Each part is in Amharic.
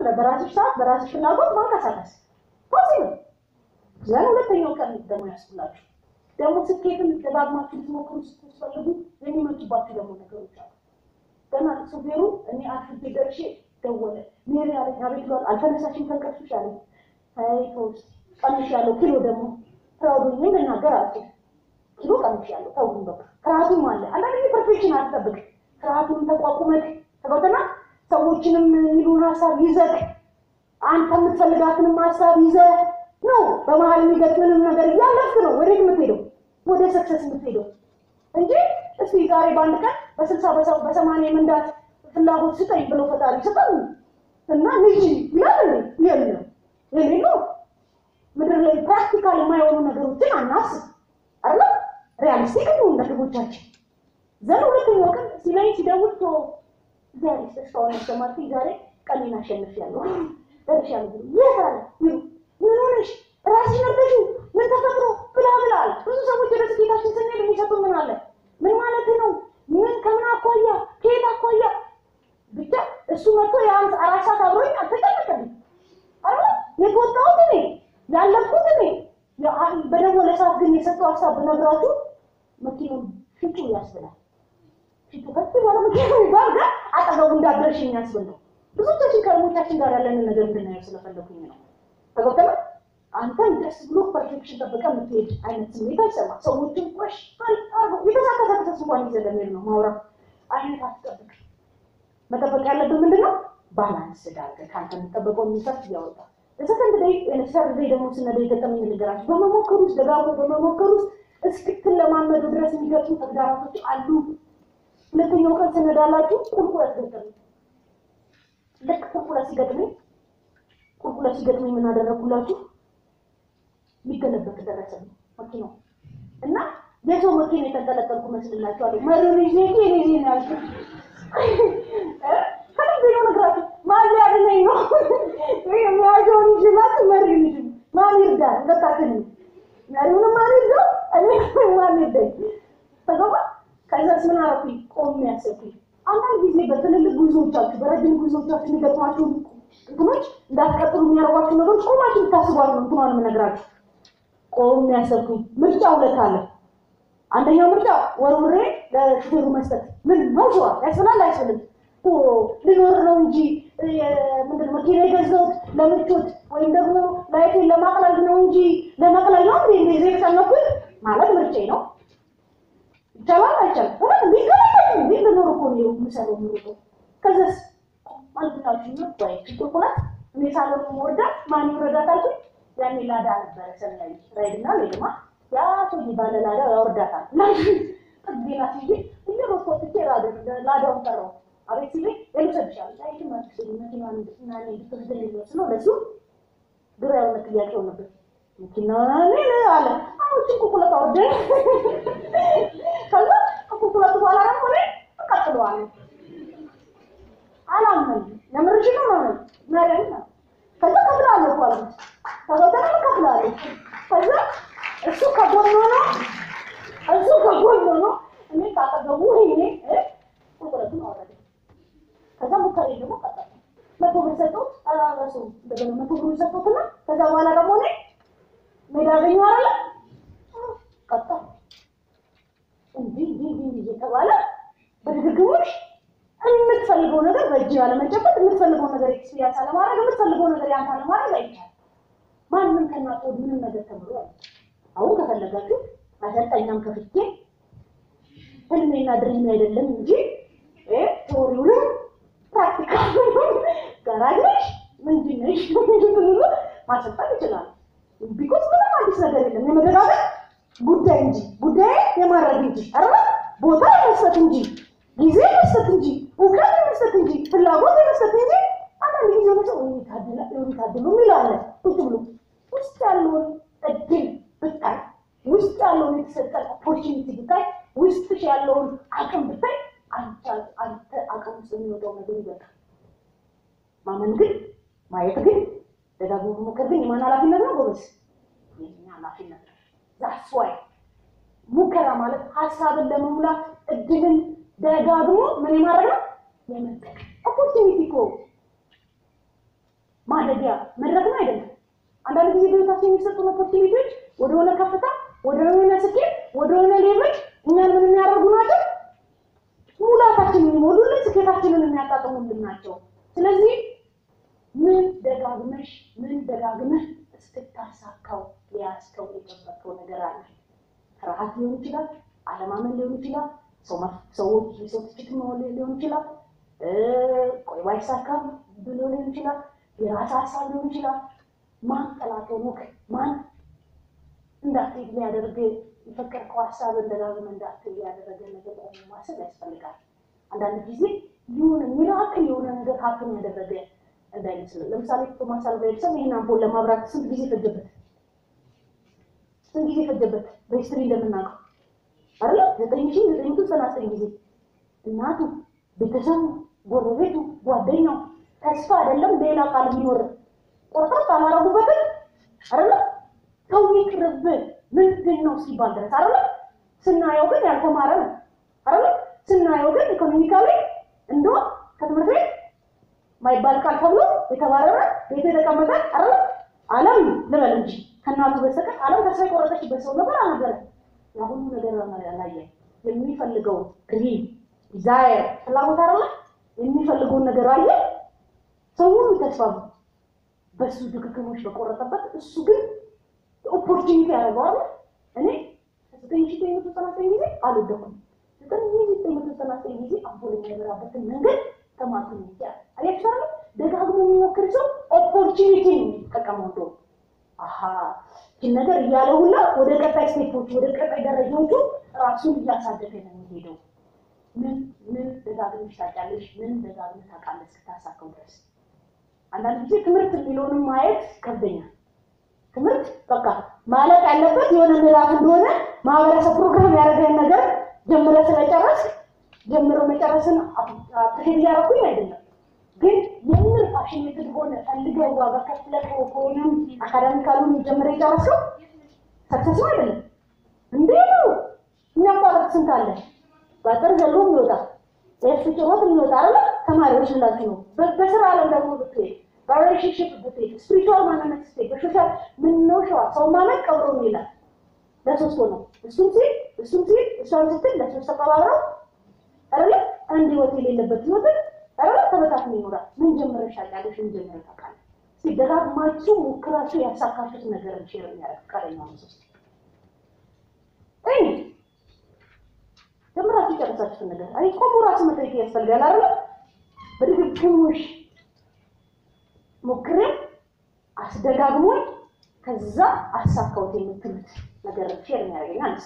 በራስሽ ሰዓት በራስሽ ፍላጎት ማንቀሳቀስ ፖሲብል። ዘን ሁለተኛው ቀን ደግሞ ያስኩላችሁ ደግሞ ስኬትን ደጋግማችሁ ልትሞክሩ ስትፈልጉ የሚመጡባችሁ ደግሞ ነገሮች አሉ። ገና ሾፌሩ እኔ አርፍጄ ደርሼ ደወለ። ሜሪ አለኝ። አቤት ብሏል። አልተነሳሽም ከእንቅልፍሽ አለኝ። አይ ተውስ ቀንሽ ያለው ኪሎ ደግሞ ፕራውድ ሆኜ ልናገር አልችል ኪሎ ቀንሽ ያለው ተውኝ በቃ ፍርሃቱም አለ። አንዳንድ ጊዜ ፐርፌክሽን አትጠብቅ። ፍርሃቱን ተቋቁመህ ተገብተና ሰዎችንም የሚሉን ሀሳብ ይዘህ አንተ የምትፈልጋትንም ሀሳብ ይዘህ ነው በመሀል የሚገጥምንም ነገር እያለፍክ ነው ወዴት የምትሄደው ወደ ሰክሰስ የምትሄደው እንጂ እስቲ ዛሬ በአንድ ቀን በስልሳ በሰ- በሰማንያ መንዳት ፍላጎት ስጠኝ ብሎ ፈጣሪ ስጠን እና ልጅ ይላል እንዴ? የለም የሌለው ምድር ላይ ፕራክቲካል የማይሆኑ ነገሮችን አናስብ አለ ሪያሊስቲክ ነው ለግቦቻችን ዘን ሁለተኛው ቀን ሲላይ ሲደውል ቶ ዛሬ ተስፋውን ያሰማት ዛሬ ቀኔን አሸንፊያለሁ ደርሻለሁ ብሎ የት አለ ይሉ ምን ሆነሽ ራስሽ ነበሽ ምን ተፈጥሮ ብላ ብላ አለ ብዙ ሰዎች ወደ ስኬታችን ስንሄድ የሚሰጡ ምን አለ ምን ማለት ነው ምን ከምን አኳያ ከየት አኳያ ብቻ እሱ መጥቶ የአንድ አራት ሰዓት አብሮኝ አልተጨነቀልኝ አረ የተወጣሁት እኔ ያለፍኩት እኔ የአ- በደወለ ሰዓት ግን የሰጠው ሀሳብ ብነግራችሁ መኪናውን ሽጩ ያስብላል ሽጩ ከፍ ባለ መኪና ይባል ጋር አጠገቡ እንዳደረሽ የሚያስብል ነው ብዙዎቻችን ከእርሞቻችን ጋር ያለንን ነገር እንድናየው ስለፈለኩኝ ነው ተገብተለ አንተን ደስ ብሎ ፐርፌክሽን ጠብቀ የምትሄድ አይነት ስሜት አይሰማ ሰዎችን ቆሽ የተሳከሰ ተስቧን ይዘህ ለመሄድ ነው ማውራት አይነት አትጠብቅ መጠበቅ ያለብን ምንድን ነው? ባላንስ ዳርገ ከአንተ የሚጠበቀው የሚሰርት እያወጣ ለሰከንድ ደይ ሰርድ ደይ ደግሞ ስነደ የገጠመኝ ልንገራችሁ። በመሞከር ውስጥ ደጋግሞ በመሞከር ውስጥ እስክትለማመዱ ድረስ የሚገጥሙ ተግዳራቶች አሉ። ሁለተኛው ቀን ስነዳላችሁ ቁልቁለት ገጠመኝ። ልክ ቁልቁለት ሲገጥመኝ ቁልቁለት ሲገጥመኝ ምን አደረግኩላችሁ? ሊገለበጥ ደረሰብኝ መኪናው እና የሰው መኪና የተንጠለጠልኩ መስልላችኋለሁ። መሪውን ይዤ እኔ ይዤ ነው ያልኩት። ከልቤ ነው ነግራችሁ ማን ሊያድነኝ ነው? የሚያዘውን ይችላል መሪ ልጅ ማን ይርዳል? ሁለታችንም መሪውንም ማን ይርዳው? እኔ ማን ይርዳኝ? ተገባ። ከዛስ ምን አደረኩኝ? ቆሜ ያሰብኩኝ። አንዳንድ ጊዜ በትልልቅ ጉዞዎቻችሁ በረጅም ጉዞዎቻችሁ የሚገጥሟችሁ እንትኖች እንዳትቀጥሉ የሚያደርጓችሁ ነገሮች ቆማችሁ ልታስቧሉ ነው እንትኗን የምነግራችሁ። ቆሜ ያሰብኩኝ። ምርጫ ሁለት አለ። አንደኛው ምርጫ ወርውሬ ለሹፌሩ መስጠት ምን ነው ሸዋ ያስብላል አይስብልም? ኦ ልኖር ነው እንጂ ምንድን መኪና የገዛሁት ለምቾት ወይም ደግሞ ላይፌን ለማቅለል ነው እንጂ ለማቅለል ነው እንዴ እንደዚህ የተጨነኩት ማለት ምርጫዬ ነው። ይቻላል አይቻልም? እውነት ቢገለበጥ እንዴ ልኖር እኮ ነው የምሰራው ምሩጦ ከዛስ ማለታችሁ ነው ወይ ቁልቁለት እኔ ሳሎን ወርዳት ማን ይወረዳት አልኩኝ። ያኔ ላዳ ነበረ ሰማያዊ ራይድና ሌድማ ያ ሰውዬ ባለ ላዳ ያወርዳታል። ጥጌና ሲዬ እንደ በኮትቼ ላዳውን ጠራው። አቤት ሲለኝ የልሰብሻል ላይ ማክስ መኪና እና እኔ ብትወስደኝ ነው ለሱ ግራ የሆነ ጥያቄ ሆነበት። መኪና እኔ አለ አሁን ጭንቁ ቁለት አወርደ ከዛ ቁልቁለቱ በኋላ ደግሞ እኔ እቀጥለዋለሁ አላመን ለምርሽ ነው ማለት መረን ነው። ከዛ ከፍላለሁ እኮ አልኩት። ከዛ ደግሞ ከፍላለሁ። ከዛ እሱ ከጎን ሆኖ እሱ ከጎን ሆኖ እኔ ካጠገቡ ሆኜ እ ቁጥረቱን አወረደ። ከዛ ሙከሬ ደግሞ ቀጠለ። መቶ ብር ሰጠሁት። አላረሱ እንደገና መቶ ብር ሰጠሁትና ከዛ በኋላ ደግሞ እኔ ሜዳ አገኘሁ አይደለ ቀጠለ። እንዲህ እንዲህ እንዲህ እየተባለ በድግግሞሽ የምትፈልገው ነገር በእጅ ያለመጨበጥ የምትፈልገው ነገር ኤክስፒሪያንስ አለማድረግ የምትፈልገው ነገር ያንተ አለማድረግ አይቻልም። ማንም ከእናት ወድ ምንም ነገር ተምሮ ያለ አሁን ከፈለጋችሁ አሰልጣኛም ከፍቼ ህልሜና ድሪሜ አይደለም እንጂ ቴዎሪውንም ፕራክቲካል ጋራጅ ነሽ ምንድን ነሽ ብሎ ማሰልጠን ይችላል። ቢኮዝ ምንም አዲስ ነገር የለም። የመደጋገር ጉዳይ እንጂ ጉዳይ የማድረግ እንጂ አረ ቦታ የመስጠት እንጂ ጊዜ መስጠት እንጂ እውቀት መስጠት እንጂ ፍላጎት መስጠት እንጂ አንዳንድ ጊዜ ሆነ ሰው ታድላ ታድሉ ይላለ ቁጭ ብሎ ውስጥ ያለውን እድል ብታይ ውስጥ ያለውን የተሰጠን ኦፖርቹኒቲ ብታይ ውስጥሽ ያለውን አቅም ብታይ አንተ አንተ አቅም ውስጥ የሚወጣው ነገር ይበቃል። ማመን ግን ማየት ግን ደጋግሞ መሞከር ግን የማን ኃላፊነት ነው ጎበዝ? የኛ ኃላፊነት ነው። ዛስ ዋይ ሙከራ ማለት ሀሳብን ለመሙላት እድልን ደጋግሞ ምን የማድረግ ነው የመጠቀም ኦፖርቹኒቲ እኮ ማደጊያ መድረክም አይደለም። አንዳንድ ጊዜ በህይወታችን የሚሰጡን ኦፖርቹኒቲዎች ወደሆነ ከፍታ፣ ወደሆነ ስኬት፣ ወደሆነ ሌሎች እኛን ምን የሚያደርጉ ናቸው? ሙላታችንን የሚሞሉልን ስኬታችንን የሚያጣጥሙልን ናቸው። ስለዚህ ምን ደጋግመሽ ምን ደጋግመህ እስክታሳካው የያዝከው የጨበጥከው ነገር አለ። ፍርሃት ሊሆን ይችላል፣ አለማመን ሊሆን ይችላል፣ ሰዎች የሰው ትችት ሊሆን ይችላል፣ ቆይ ባይሳካም ብሎ ሊሆን ይችላል፣ የራስ ሀሳብ ሊሆን ይችላል። ማን ጠላት ሆኖክ ማን እንዳትሄድ ሊያደርግ የፈቀድከው ሀሳብ ደጋግመህ እንዳትሄድ ያደረገ ነገር ቆሞ ማሰብ ያስፈልጋል። አንዳንድ ጊዜ የሆነ ሚራክል የሆነ ነገር ሀፕን ያደረገ እንዳይመስልን። ለምሳሌ ቶማስ አልቫ ኤዲሰን ይህን አምፖል ለማብራት ስንት ጊዜ ፈጀበት? ስንት ጊዜ ፈጀበት? በሂስትሪ እንደምናውቀው አይደለ? ዘጠኝ ሺህ ዘጠኝ መቶ ዘጠና ዘጠኝ ጊዜ እናቱ፣ ቤተሰቡ፣ ጎረቤቱ፣ ጓደኛው ተስፋ አይደለም ሌላ ቃል የሚኖር ቆርጠት አላረጉበትም አይደለ? ሰው ይቅርብ ምንድን ነው ሲባል ድረስ አይደለ? ስናየው ግን ያልተማረ ነው አይደለ? ስናየው ግን ኢኮኖሚካሊ እንደውም ከትምህርት ቤት ማይባል ቃል ተብሎ የተባረረ ቤት የተቀመጠ አይደለ? ዓለም ልበል እንጂ ከእናቱ በስተቀር ዓለም ተስፋ የቆረጠችበት ሰው ነበር አልነበረ? የአሁኑ ነገር ያላየ የሚፈልገው ድሪም ዲዛየር ፍላጎት አይደለ? የሚፈልገውን ነገር አየ። ሰው ሁሉ ተስፋ በሱ ድግግሞች በቆረጠበት እሱ ግን ኦፖርቹኒቲ ያደርገዋል። እኔ ዘጠኝ ሺህ ዘጠኝ መቶ ዘጠና ዘጠኝ ጊዜ አልወደኩም። ዘጠኝ ሺህ ዘጠኝ መቶ ዘጠና ዘጠኝ ጊዜ አምፖል የሚያበራበትን መንገድ ተማቱ ይቻል አያችኋል። ደጋግሞ የሚሞክር ሰው ኦፖርቹኒቲ ነው የሚጠቀመው። እንደውም አሀ ይህን ነገር እያለ ሁላ ወደ ቀጣይ ስቴፖች ወደ ቀጣይ ደረጃዎቹ ራሱን እያሳደገ ነው የሚሄደው። ምን ምን ደጋግመሽ ታውቂያለሽ? ምን ደጋግመሽ ታውቃለሽ እስክታሳካው ድረስ? አንዳንድ ጊዜ ትምህርት የሚለውንም ማየት ከብደኛል። ትምህርት በቃ ማለቅ ያለበት የሆነ ምዕራፍ እንደሆነ ማህበረሰብ ፕሮግራም ያደረገን ነገር ጀምረ ስለጨረስ ጀምሮ መጨረስን አፕሪሼት እያደረኩኝ አይደለም። ግን የምር ፓሽኔትድ ሆነ ፈልገው ዋጋ ከፍለህ ከሆነም አካዳሚካሉን ጀምረ የጨረስከው ሰክሰስ ነው አይደለም እንዴ ነው የሚያቋረጥ ስንት አለ በአጥር ዘሎ የሚወጣ ኤፍ ጭሮት የሚወጣ አለ ተማሪዎች ላችሁ ነው በስራ አለም ደግሞ ብትሄድ በሪሌሽንሽፕ ብትሄድ ስፒሪቹዋል ማንነት ስትሄድ በሶሻል ምን ነው ሸዋ ሰው ማመን ቀብሮ ነው ይላል። ለሶስት ሆነው እሱም ሲል እሱም ሲል እሷም ስትል ለሶስት ተቀባብረው አይደለ አንድ ህይወት የሌለበት ህይወትን አይደለ ተበታትኖ ይኖራል። ምን ጀምረሽ ታውቂያለሽ? ምን ጀምረሽ ታውቃለሽ? እስኪ ደጋግማችሁ ሞክራችሁ ያሳካችሁት ነገር ሼር የሚያደርግ ፈቃደኛ ነው። ሶስት እኔ ጀምራችሁ የጨረሳችሁትን ነገር አይ ቆሙ ራሱ መጠየቅ ያስፈልጋል አይደለ በድግግሞሽ ሞክሬ አስደጋግሞኝ ከዛ አሳካውት የምትሉት ነገር ሼር የሚያደርገኝ አንስ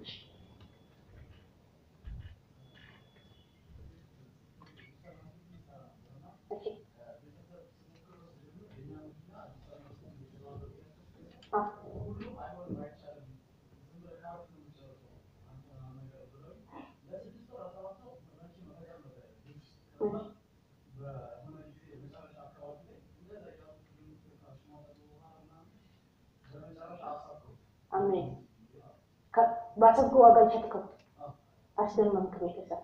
አሜን። ባሰብኩ ዋጋ ሸጥከው አስደመምክ ቤተሰብ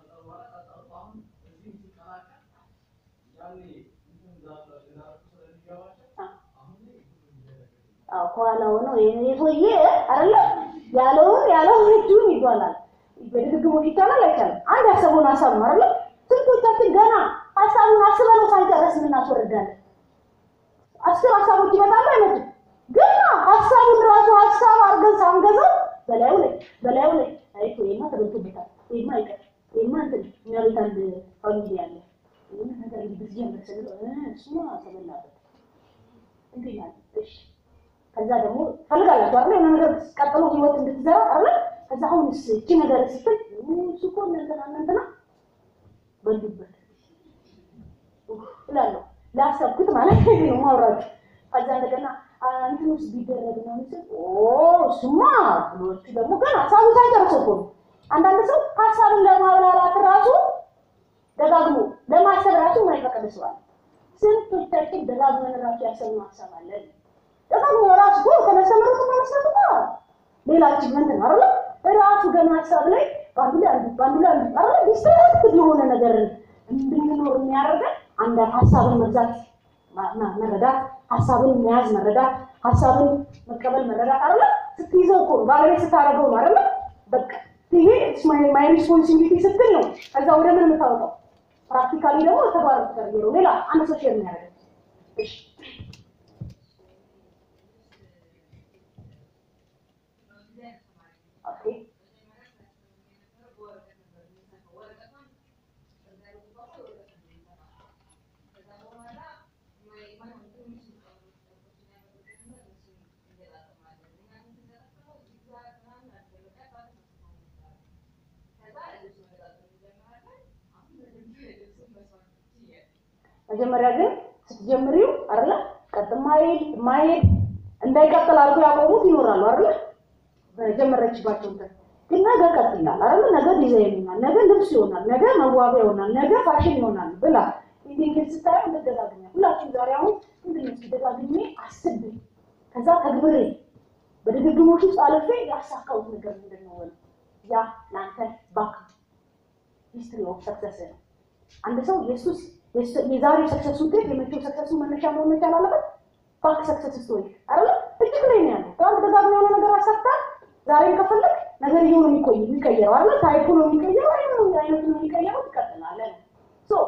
ከኋላ ሆነው የሰውዬ አይደለ ያለውን ያለውን እጁን ይባላል። በድግግሞች ይቻላል አይቻልም? አንድ ያሰቡን ሀሳብ ነው አይደለ? ስንቶቻችን ገና ሀሳቡን አስበነው ሳንጨርስ እናስወርዳለን። አስር ሀሳቦች ይመጣሉ አይመጡም? ገና ሀሳቡን ራሱ ሀሳብ አድርገን ሳንገዛው በላዩ ላይ በላዩ ላይ አይቶ ይሄማ ተበልቶበታል፣ ይሄማ አይቀር፣ ይሄማ እንትን እኛ ቤት አንድ ፋሚሊ አለ ይህን ነገር እንግዲህ ጀምር ስንለው እሱማ ተበላበት እንዴት ያለ እሺ ከዛ ደግሞ ፈልጋላችሁ አይደል የሆነ ነገር ቀጥሎ ህይወት እንድትዘራ አይደል ከዛ አሁንስ እቺ ነገር ስትል እሱ እኮ እንትና እንትና በሉበት እላለሁ ላሰብኩት ማለት ነው ማውራት ከዛ እንደገና እንትን ውስጥ ቢደረግ ነው ምስል እሱማ ብሎቹ ደግሞ ገና ሀሳቡ ሳይጨርሰው እኮ ነው አንዳንድ ሰው ሀሳብን ለማብላላት ራሱ ደጋግሞ ለማሰብ ራሱ የማይፈቅድ ሰው አለ ስንቶቻችን ደጋግመን ራሱ ያሰብነው ሀሳብ አለን ደጋግሞ ራሱ እኮ ከመሰመሩት መመስረት እኮ ሌላ አቺቭመንት ነው አይደል? ራሱ ገና ሀሳብ ላይ በአንዱ ላይ አንዱ በአንዱ ላይ አንዱ አይደል? ዲስትራክት የሆነ ነገር እንድንኖር የሚያደርገን አንድ ሀሳብን መግዛት ማ- ማ- መረዳት፣ ሀሳብን መያዝ መረዳት፣ ሀሳብን መቀበል መረዳት አለ። ስትይዘው እኮ ነው፣ ባለቤት ስታደርገው ነው አይደለ? በቃ ይሄ ማይ ሪስፖንሲቢሊቲ ስትል ነው። ከዛ ወደ ምን የምታወጣው ፕራክቲካሊ ደግሞ ተግባር ተቀየረው ሌላ አንድ ሰው ሼር የሚያደርገው እሺ ኦኬ መጀመሪያ ግን ስትጀምሪው አይደለ ቀጥ ማይል ማይል እንዳይቀጥል አድርጎ ያቆሙት ይኖራሉ አይደለ በጀመረችባቸው እንትን ግን ነገ ቀጥ ይላል አይደለ ነገ ዲዛይን ይሆናል ነገ ልብስ ይሆናል ነገ መዋቢያ ይሆናል ነገ ፋሽን ይሆናል ብላ እንዲህ ግን ስታየው እንደደጋግኛ ሁላችሁም ዛሬ አሁን ምንድን ነው ደጋግሜ አስቤ ከዛ ተግብሬ በድግግሞች ውስጥ አልፌ ያሳካሁት ነገር ምንድን ነው ወይ ያ ለአንተ ባክ ሂስትሪ ኦፍ ሰክሰስ ነው አንድ ሰው የሱስ የዛሬ ሰክሰስ ውጤት የመቼው ሰክሰሱ መነሻ መሆን መቻል አለበት። ባክ ሰክሰስ ስቶሪ አይደለ እጅግ ላይ ነው ያለው። ትናንት ደጋግሞ የሆነ ነገር አሳክታል። ዛሬም ከፈለግ ነገር እየሆነ የሚቆይ የሚቀየረው አይደለ ታይፑ ነው የሚቀየረው፣ አይነቱ ነው የሚቀየረው። ትቀጥላለህ ነው ሶ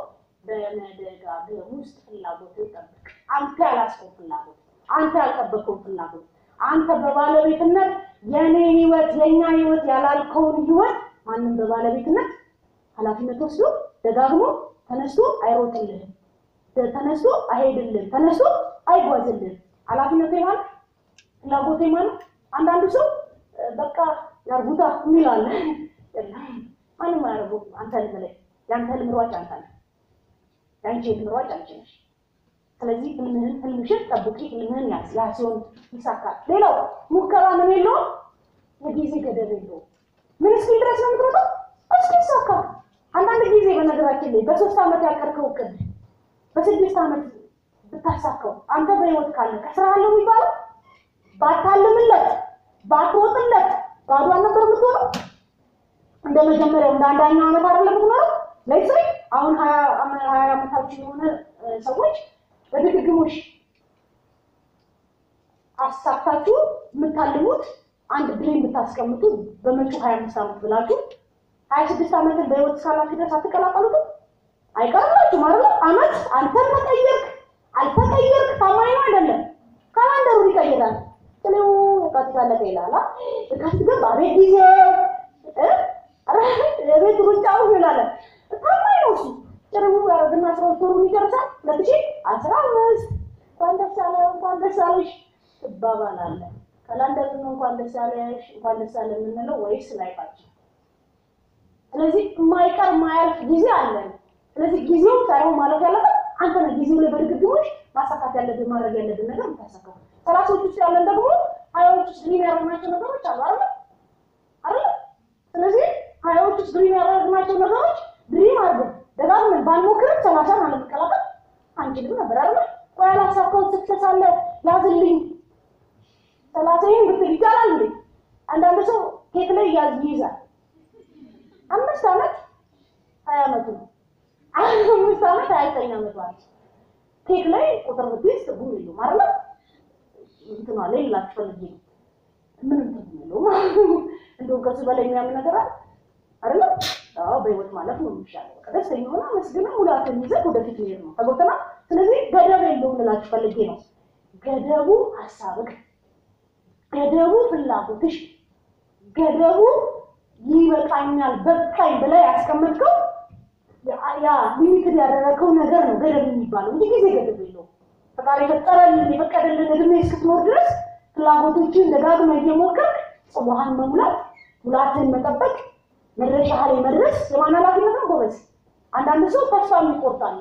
በመደጋገም ውስጥ ፍላጎት ይጠብቅ። አንተ ያላስከው ፍላጎት፣ አንተ ያልጠበቀው ፍላጎት፣ አንተ በባለቤትነት የኔ ህይወት የኛ ህይወት ያላልከውን ህይወት ማንም በባለቤትነት ኃላፊነት ወስዶ ደጋግሞ ተነስቶ አይሮጥልህም፣ ተነስቶ አይሄድልህም፣ ተነስቶ አይጓዝልህም። ኃላፊነቱ ማለት ፍላጎቴ ማለት አንዳንዱ ሰው እ፣ በቃ ያርጉታ የሚል አለ። የለም፣ ማንም አያደርጉም። አንተ ህልም ላይ የአንተ ህልም ሯጭ አንተ ነህ፣ የአንቺ ህልም ሯጭ አንቺ ነሽ። ስለዚህ ህልምህን ህልምሽን ጠብቂ፣ ህልምህን ያዝ። ያ ሲሆን ይሳካል። ሌላው ሙከራ ምን የለውም፣ የጊዜ ገደብ የለውም። ምን እስኪል ድረስ ነው የምትሮጠው? እስኪ ይሳካ። አንዳንድ ጊዜ በነገራችን ላይ በሶስት ዓመት ያቀርከው እቅድ በስድስት ዓመት ብታሳካው አንተ በህይወት ካለ ከስራ አለው የሚባለው ባታልምለት ባትሮጥለት ባዶ አልነበር የምትሆነው። እንደ መጀመሪያው እንደ አንዳኛው ዓመት አይደለም የምትኖረው። ለይስሪ አሁን ሀያ አመ- ሀያ ዓመታችሁ የሆነ እ፣ ሰዎች በድግግሞሽ አሳክታችሁ የምታልሙት አንድ ድሪም ብታስቀምጡ በመጪው ሀያ አምስት ዓመት ብላችሁ ሀያ ስድስት ዓመትን በህይወት እስካላችሁ ድረስ አትቀላቀሉትም? አይቀርላችሁም አይደለ? ዓመት አንተን መቀየርክ አልተቀየርክ ታማኝ ነው አይደለም። ካላንደሩን ይቀይራል። ጥሌው የካቲት አለቀ ይላል። አ? የካቲት ገባ ቤት ጊዜ እ? ኧረ የቤት ሩጫው ይላል። ታማኝ ነው እሱ። ጥሩ ያረግና አስራ ሁለት ወሩን ይጨርሳል። ሁለት ሺህ አስራ አምስት እንኳን ደስ አለ እንኳን ደስ አለሽ ትባባላለህ። ካላንደሩን እንኳን ደስ አለሽ እንኳን ደስ አለ የምንለው ወይስ ላይፋችን? ስለዚህ የማይቀር የማያልፍ ጊዜ አለን። ስለዚህ ጊዜው ሳይሆን ማለፍ ያለበት አንተ ነህ። ጊዜው ላይ በድግግሞሽ ማሳካት ያለብን ማድረግ ያለብን ነገር የምታሳካው። ሰላሳዎች ውስጥ ያለን ደግሞ ሀያዎች ውስጥ ድሪም ያደረግናቸው ነገሮች አሉ አይደለ አይደለ? ስለዚህ ሀያዎች ውስጥ ድሪም ያደረግናቸው ነገሮች ድሪም አድርገን ደጋግመን ባንሞክርም ሰላሳን አለመቀላቀል አንችልም ነበር አይደለ? ቆይ ያላሳካሁት ስክሰስ አለ ያዝልኝ ሰላሳይን ብትል ይቻላል እንዴ? አንዳንድ ሰው ኬክ ላይ ያዝ ይይዛል። አምስት ዓመት ሀያ ዓመቱ ነው። አምስት ዓመት ሀያ ዘጠኝ ዓመቱ አለ። ኬክ ላይ ቁጥር ብትይዝ ትርጉም የለውም አይደለ? እንትኗ ላይ ላችሁ ፈልጌ ነው። ምንም ትርጉም የለውም። እንደውም ከሱ በላይ የሚያምን ነገር አለ አይደለ? አዎ በህይወት ማለፍ ነው የሚሻለው። በቃ ደስተኛ ሆነ መስግና ሙላትን ይዘህ ወደፊት መሄድ ነው። ተጎተና ስለዚህ ገደብ የለውም ልላችሁ ፈልጌ ነው። ገደቡ ሀሳብህ፣ ገደቡ ፍላጎትሽ፣ ገደቡ ይበቃኛል በቃኝ ብለህ ያስቀመጥከው ያ- ያ ሊሚትድ ያደረገው ነገር ነው ገደብ የሚባለው እንጂ ጊዜ ገደብ የለውም። ፈጣሪ የፈጠረልን የፈቀደልን እድሜ እስክትኖር ድረስ ፍላጎቶችን ደጋግመህ እየሞከርክ ጽዋህን መሙላት፣ ሙላትን መጠበቅ፣ መድረሻ ላይ መድረስ የማን ኃላፊነት ነው ጎበዝ? አንዳንድ ሰው ተስፋ የሚቆርጣለ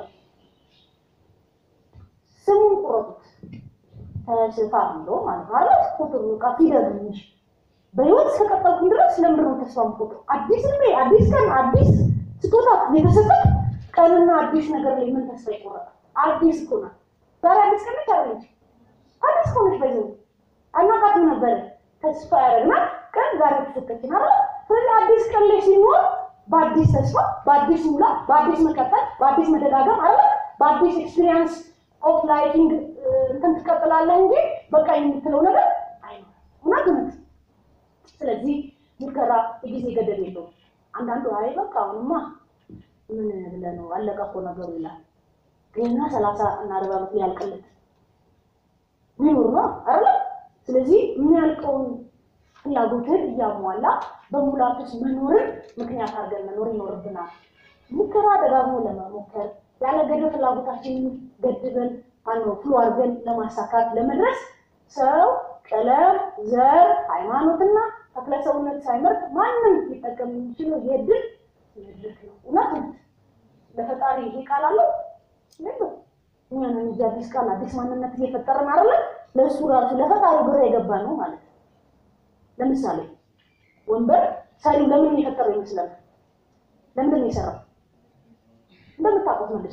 ስሙን ቁረጡት ተስፋ ብሎ ማለት ነው አይደል? ቁጥሩ በቃ ፊደል እንጂ በህይወት እስከቀጠልኩኝ ድረስ ለምንድን ነው ተስፋ የምቆጥረው? አዲስ እድሜ፣ አዲስ ቀን፣ አዲስ ስጦታ የተሰጠህ ቀንና አዲስ ነገር ላይ ምን ተስፋ ይቆረጣል? አዲስ እኮ ናት። ዛሬ አዲስ ቀን ነች አይደለች? አዲስ እኮ ነች። በዚህ አናቃትም ነበረ ተስፋ ያደረግናት ቀን ዛሬ ተሰጠችን አይደል? ስለዚህ አዲስ ቀን ላይ ሲኖር በአዲስ ተስፋ፣ በአዲስ ሙላት፣ በአዲስ መቀጠል፣ በአዲስ መደጋገም አይደል? በአዲስ ኤክስፒሪየንስ ኦፍ ላይቲንግ እንትን ትቀጥላለህ እንጂ በቃ የምትለው ነገር አይኖርም። እውነት እውነት። ስለዚህ ሙከራ የጊዜ ገደብ የለውም። አንዳንዱ አይ በቃ አሁንማ ምን ብለህ ነው አለቀ እኮ ነገሩ ይላል። ገና ሰላሳ እና አርባ ዓመት ሊያልቅለት ሚኖር ነው አይደለ? ስለዚህ የሚያልቀውን ፍላጎትን እያሟላ በሙላት ውስጥ መኖርን ምክንያት አድርገን መኖር ይኖርብናል። ሙከራ ደጋግሞ ለመሞከር ያለ ገደብ ፍላጎታችንን ገድበን ማነው ፍሎ አድርገን ለማሳካት ለመድረስ ሰው ቀለም፣ ዘር፣ ሃይማኖትና ተክለ ሰውነት ሳይመርጥ ማንም ሊጠቀም የሚችለው የድል መድረክ ነው። እውነት ነው። ለፈጣሪ ይሄ ቃል አለው የለም። እኛ ነን እንጂ አዲስ ቃል አዲስ ማንነት እየፈጠርን አይደለም። ለእሱ ራሱ ለፈጣሪ ግራ የገባ ነው ማለት ነው። ለምሳሌ ወንበር ሰሪው ለምን የፈጠረው ይመስላል? ለምንድን ነው የሰራው? እንደምታውቁት መልስ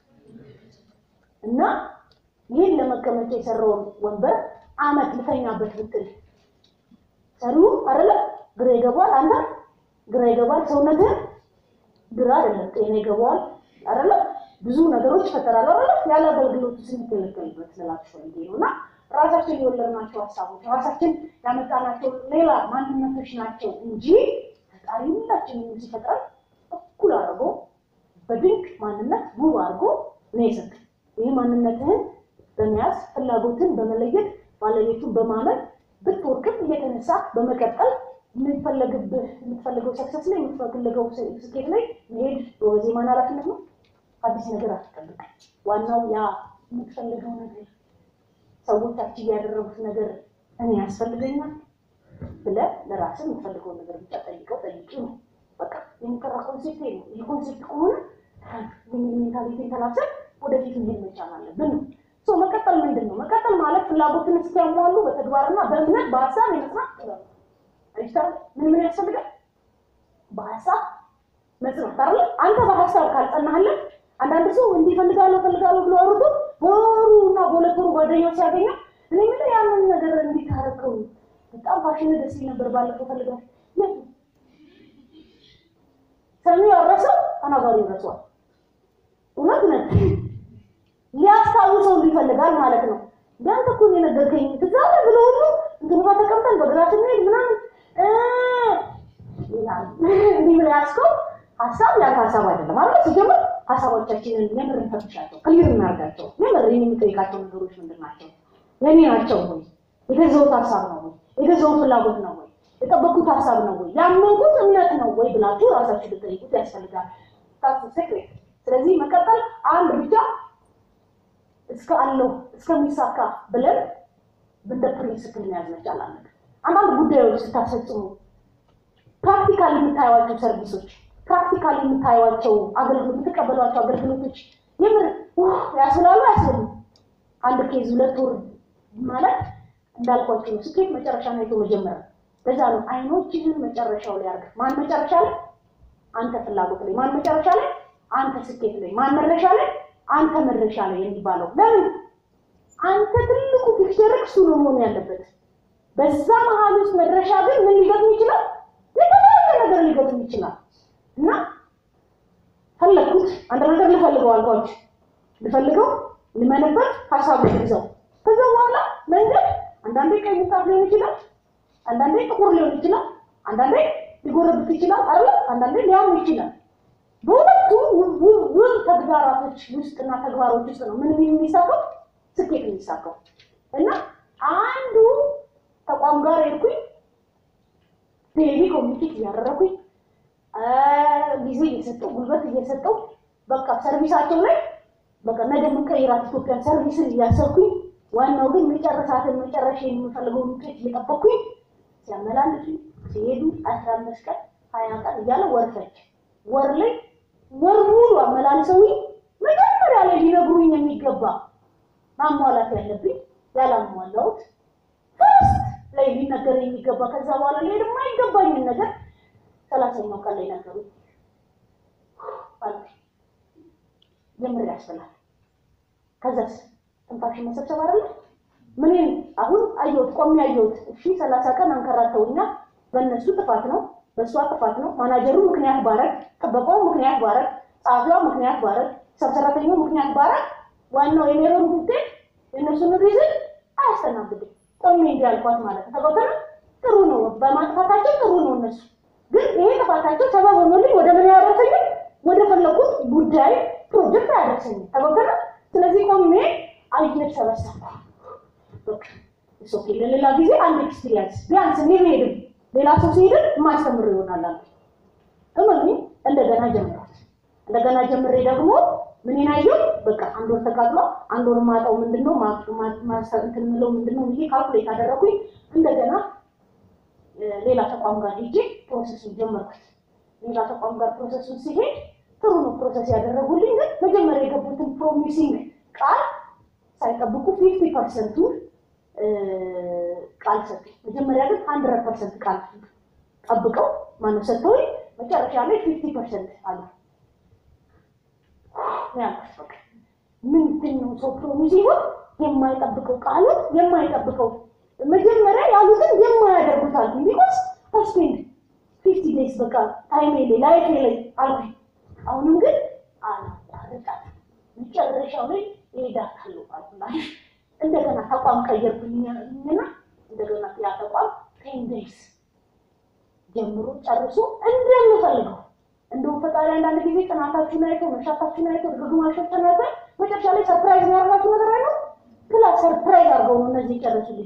እና ይህን ለመቀመጫ የሰራውን ወንበር አመት ልተኛበት ብትል ሰሪው አይደለ ግራ ይገባል። አንተ ግራ ይገባል። ሰውነትህ ግራ አይደለም ጤና ይገባዋል አይደለ ብዙ ነገሮች ይፈጠራሉ አይደለ ያለ አገልግሎቱ ስንገለገልበት ስላችሁ ፈልጌ ነው እና ራሳችን የወለድናቸው ሀሳቦች ራሳችን ያመጣናቸው ሌላ ማንነቶች ናቸው እንጂ ፈጣሪ ሁላችንም ሲፈጥረን እኩል አድርጎ በድንቅ ማንነት ውብ አድርጎ ነው የሰጠን። ይህ ማንነትህን በመያዝ ፍላጎትን በመለየት ባለቤቱን በማመን ብትወርቅም እየተነሳ በመቀጠል የምትፈለግብህ የምትፈልገው ሰክሰስ ላይ የምትፈልገው ስኬት ላይ መሄድ በወዜ ማን ኃላፊነት ነው። አዲስ ነገር አትጠብቅ። ዋናው ያ የምትፈልገው ነገር ሰዎቻችን ያደረጉት ነገር እኔ ያስፈልገኛል ብለህ ለራስህ የምትፈልገውን ነገር ብቻ ጠይቀው ጠይቂ ነው። በቃ የሚቀራ ኮንሴፕት ነው። ይህ ኮንሴፕት ከሆነ ሜንታሊቲን ተላብሰን ወደፊት መሄድ መቻል አለብን ነው። ሶ መቀጠል ምንድን ነው? መቀጠል ማለት ፍላጎትን እስኪያሟሉ በተግባርና በእምነት በሀሳብ የመጽናት ጥበብ ነው። አይተህ ምን ምን ያስፈልጋል? በሀሳብ መጽናት አይደለ? አንተ በሀሳብ ካልጸናህለት አንዳንድ ሰው እንዲህ ፈልጋለሁ ፈልጋለሁ ብሎ አውርዶ በወሩ እና በሁለት ወሩ ጓደኛው ሲያገኘው እኔ ምን ያንን ነገር እንዲታረከው በጣም ፋሽን ደስ ይል ነበር ባለፈው ፈልጋል የት ሰሚው ያረሰው ተናጋሪው ይረሳዋል። እውነት ነ ሊያስታውሰው ይፈልጋል ማለት ነው። ቢያንተ እኮ ነው የነገርከኝ ትዝ አለ ብሎ ሁሉ እንትኑ ጋር ተቀምጠን በግራ ስንሄድ ምናምን ይላል። እንዲህ ብለህ ያዝከው ሀሳብ ያንተ ሀሳብ አይደለም ማለት ሲጀምር ሀሳቦቻችንን የምር እንፈትሻቸው፣ ክሊር እናርጋቸው። የምር የምጠይቃቸው ነገሮች ምንድን ናቸው? የኔ ናቸው ወይ? የገዛሁት ሀሳብ ነው ወይ? የገዛሁት ፍላጎት ነው ወይ? የጠበቁት ሀሳብ ነው ወይ? ያመንኩት እምነት ነው ወይ ብላችሁ ራሳችሁ ልጠይቁት ያስፈልጋል። ታስ ሴክሬት። ስለዚህ መቀጠል አንድ ብቻ እስከ አለው እስከሚሳካ ብለን እንደ ፕሪንስፕል መያዝ መቻል አለብን። አንዳንድ ጉዳዮች ስታስፈጽሙ ፕራክቲካል የምታዩዋቸው ሰርቪሶች ፕራክቲካል የምታዩዋቸው አገልግሎት የምትቀበሏቸው አገልግሎቶች የምር ያስብላሉ አያስብሉም? አንድ ኬዝ ሁለት ወር ማለት እንዳልኳቸው ነው። ስኬት መጨረሻ ነው አይቶ መጀመሪያ። በዛ ነው አይኖችህን መጨረሻው ላይ አድርግ። ማን መጨረሻ ላይ? አንተ ፍላጎት ላይ። ማን መጨረሻ ላይ? አንተ ስኬት ላይ። ማን መድረሻ ላይ? አንተ መድረሻ ላይ የሚባለው ለምን? አንተ ትልቁ ፒክቸር እሱ ነው መሆን ያለበት። በዛ መሀል ውስጥ መድረሻ ግን ምን ሊገጥም ይችላል? የተለያየ ነገር ሊገጥም ይችላል። እና ፈለግኩት አንድ ነገር ልፈልገው አልኳችሁ፣ ልፈልገው ልመንበት ሀሳብ ይዘው ከዛ በኋላ መንገድ አንዳንዴ ቀይ ምንጣፍ ሊሆን ይችላል፣ አንዳንዴ ጥቁር ሊሆን ይችላል፣ አንዳንዴ ሊጎረብት ይችላል አለ አንዳንዴ ሊያም ይችላል። በሁለቱ ውብ ተግባራቶች ውስጥና ተግባሮች ውስጥ ነው ምን የሚሳካው ስኬት የሚሳካው። እና አንዱ ተቋም ጋር ሄድኩኝ ዴሊ ኮሚኒኬት እያደረኩኝ ጊዜ እየሰጠው ጉልበት እየሰጠው በቃ ሰርቪሳቸው ላይ በቃ ነገ የምንቀይራት ኢትዮጵያን ሰርቪስን እያሰብኩኝ ዋናው ግን መጨረሳትን መጨረሻ የምፈልገውን ውጤት እየጠበኩኝ ሲያመላልሱ ሲሄዱ አስራ አምስት ቀን ሀያ ቀን እያለ ወርፈች ወር ላይ ወር ሙሉ አመላልሰው መጀመሪያ ላይ ሊነግሩኝ የሚገባ ማሟላት ያለብኝ ያላሟላሁት ፈርስት ላይ ሊነገር የሚገባ ከዛ በኋላ ላይ ደግሞ አይገባኝን ነገር ሰላሳኛው ቀን ላይ ነገሩኝ። ጀምር ያስብላል። ከዛስ ትንፋሽን መሰብሰብ አይደለ ምንን አሁን አየሁት ቆሜ አየሁት። እሺ ሰላሳ ቀን አንከራተውኛ በእነሱ ጥፋት ነው፣ በእሷ ጥፋት ነው። ማናጀሩ ምክንያት ባረግ፣ ጥበቃው ምክንያት ባረግ፣ ጸሐፊዋ ምክንያት ባረግ፣ ሰብሰራተኛው ምክንያት ባረግ ዋናው የሜሮን ውጤት የእነሱን ሪዝን አያስተናግድም። ቆሜ እንዲያልኳት ማለት ነው። ተቆጠረ ጥሩ ነው፣ በማጥፋታቸው ጥሩ ነው። እነሱ ግን ይሄ ጥፋታቸው ሰበብ ሆኖልኝ ወደ ምን ያደረሰኝም ወደ ፈለኩት ጉዳይ ፕሮጀክት አያደርሰኝም። ተቆጠረ ስለዚህ ቆሜ አየር ሰበሰብኩ። በቃ እሱ ኦኬ፣ ለሌላ ጊዜ አንድ ኤክስፒሪየንስ ቢያንስ እኔ ብሄድም ሌላ ሰው ሲሄድም የማስተምር ይሆናል አለ። እመኑ እንደገና ጀምሯት እንደገና ጀምሬ ደግሞ ምን ናየው በቃ አንድ ወር ተቃጥሎ አንድ ወር ማጣው ምንድነው ማስተር እንትን የምለው ምንድነው ብዬ ካልኩሌት አደረኩኝ። እንደገና ሌላ ተቋም ጋር ሄጄ ፕሮሰሱን ጀመርኩት። ሌላ ተቋም ጋር ፕሮሰሱን ሲሄድ ጥሩ ነው ፕሮሰስ ያደረጉልኝ፣ ግን መጀመሪያ የገቡትን ፕሮሚሲንግ ቃል ሳይጠብቁ ፊፍቲ ፐርሰንቱ ቃል ሰጡ። መጀመሪያ ግን ሀንድረድ ፐርሰንት ቃል ጠብቀው ማነው ሰጥተውኝ መጨረሻ ላይ ፊፍቲ ፐርሰንት አሉ። ያልኩት ምንድን ነው ሰው ፕሮሚስ ይሆን የማይጠብቀው ቃሉ የማይጠብቀው መጀመሪያ ያሉትን የማያደርጉት አሉ። ቢኮዝ ስፔንድ ፊፍቲ ዴይስ በቃ ታይሜ ላይ ላይፌ ላይ አልኩኝ። አሁንም ግን አላቋርጣት መጨረሻው ላይ እሄዳታለሁ አልኩና እንደገና ተቋም ቀየርኩኝና እንደገና ያ ተቋም ቴን ዴይስ ጀምሮ ጨርሶ እንደምፈልገው እንደውም ፈጣሪ አንዳንድ ጊዜ ጥናታችሁን አይቶ መሻታችሁን አይቶ ድግግማሾችን አይቶ መጨረሻ ላይ ሰርፕራይዝ የሚያደርጋችሁ ነገር አይነው። ክላስ ሰርፕራይዝ አድርገው ነው እነዚህ ጨረሱልኝ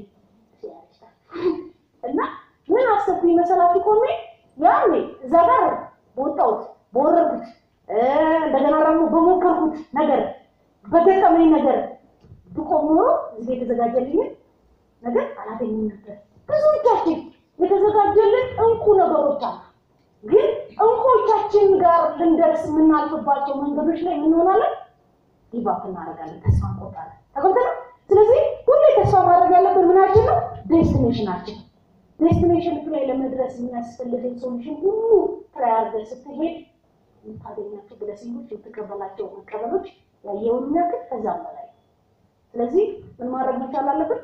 እና ምን አሰብኩኝ መሰላችሁ? ቆሜ ያኔ እዛ ጋር በወጣሁት በወረድኩት እንደገና ደግሞ በሞከርኩት ነገር በገጠመኝ ነገር ብቆም ኖሮ እዚህ የተዘጋጀልኝ ነገር አላገኝም ነበር። ብዙዎቻችን የተዘጋጀልን እንቁ ነገሮች አሉ ግን እንቆቻችን ጋር ልንደርስ የምናልፍባቸው መንገዶች ላይ የምንሆናለን ዲባክ እናደርጋለን፣ ተስፋ እንቆርጣለን። ተቆጠረ። ስለዚህ ሁሌ ተስፋ ማድረግ ያለብን ምናችን ነው? ዴስቲኔሽናችን። ዴስቲኔሽን ላይ ለመድረስ የሚያስፈልግን ሶሉሽን ሁሉ ትራይ አድርገህ ስትሄድ የምታገኛቸው ብለሲንጎች፣ የምትቀበላቸው መቀበሎች ያየውን የሚያክል ከዛም በላይ። ስለዚህ ምን ማድረግ መቻል አለብን?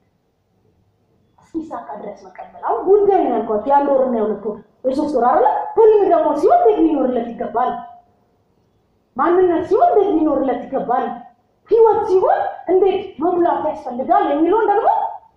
እስኪሳካ ድረስ መቀበል። አሁን ጉዳይ ነው ያልኳቸው የአንድ ወርና የሁለት ወር የሶስት ወር አለ። ህልም ደግሞ ሲሆን እንዴት ሊኖርለት ይገባል? ማንነት ሲሆን እንዴት ሊኖርለት ይገባል? ህይወት ሲሆን እንዴት መሙላት ያስፈልጋል የሚለውን ደግሞ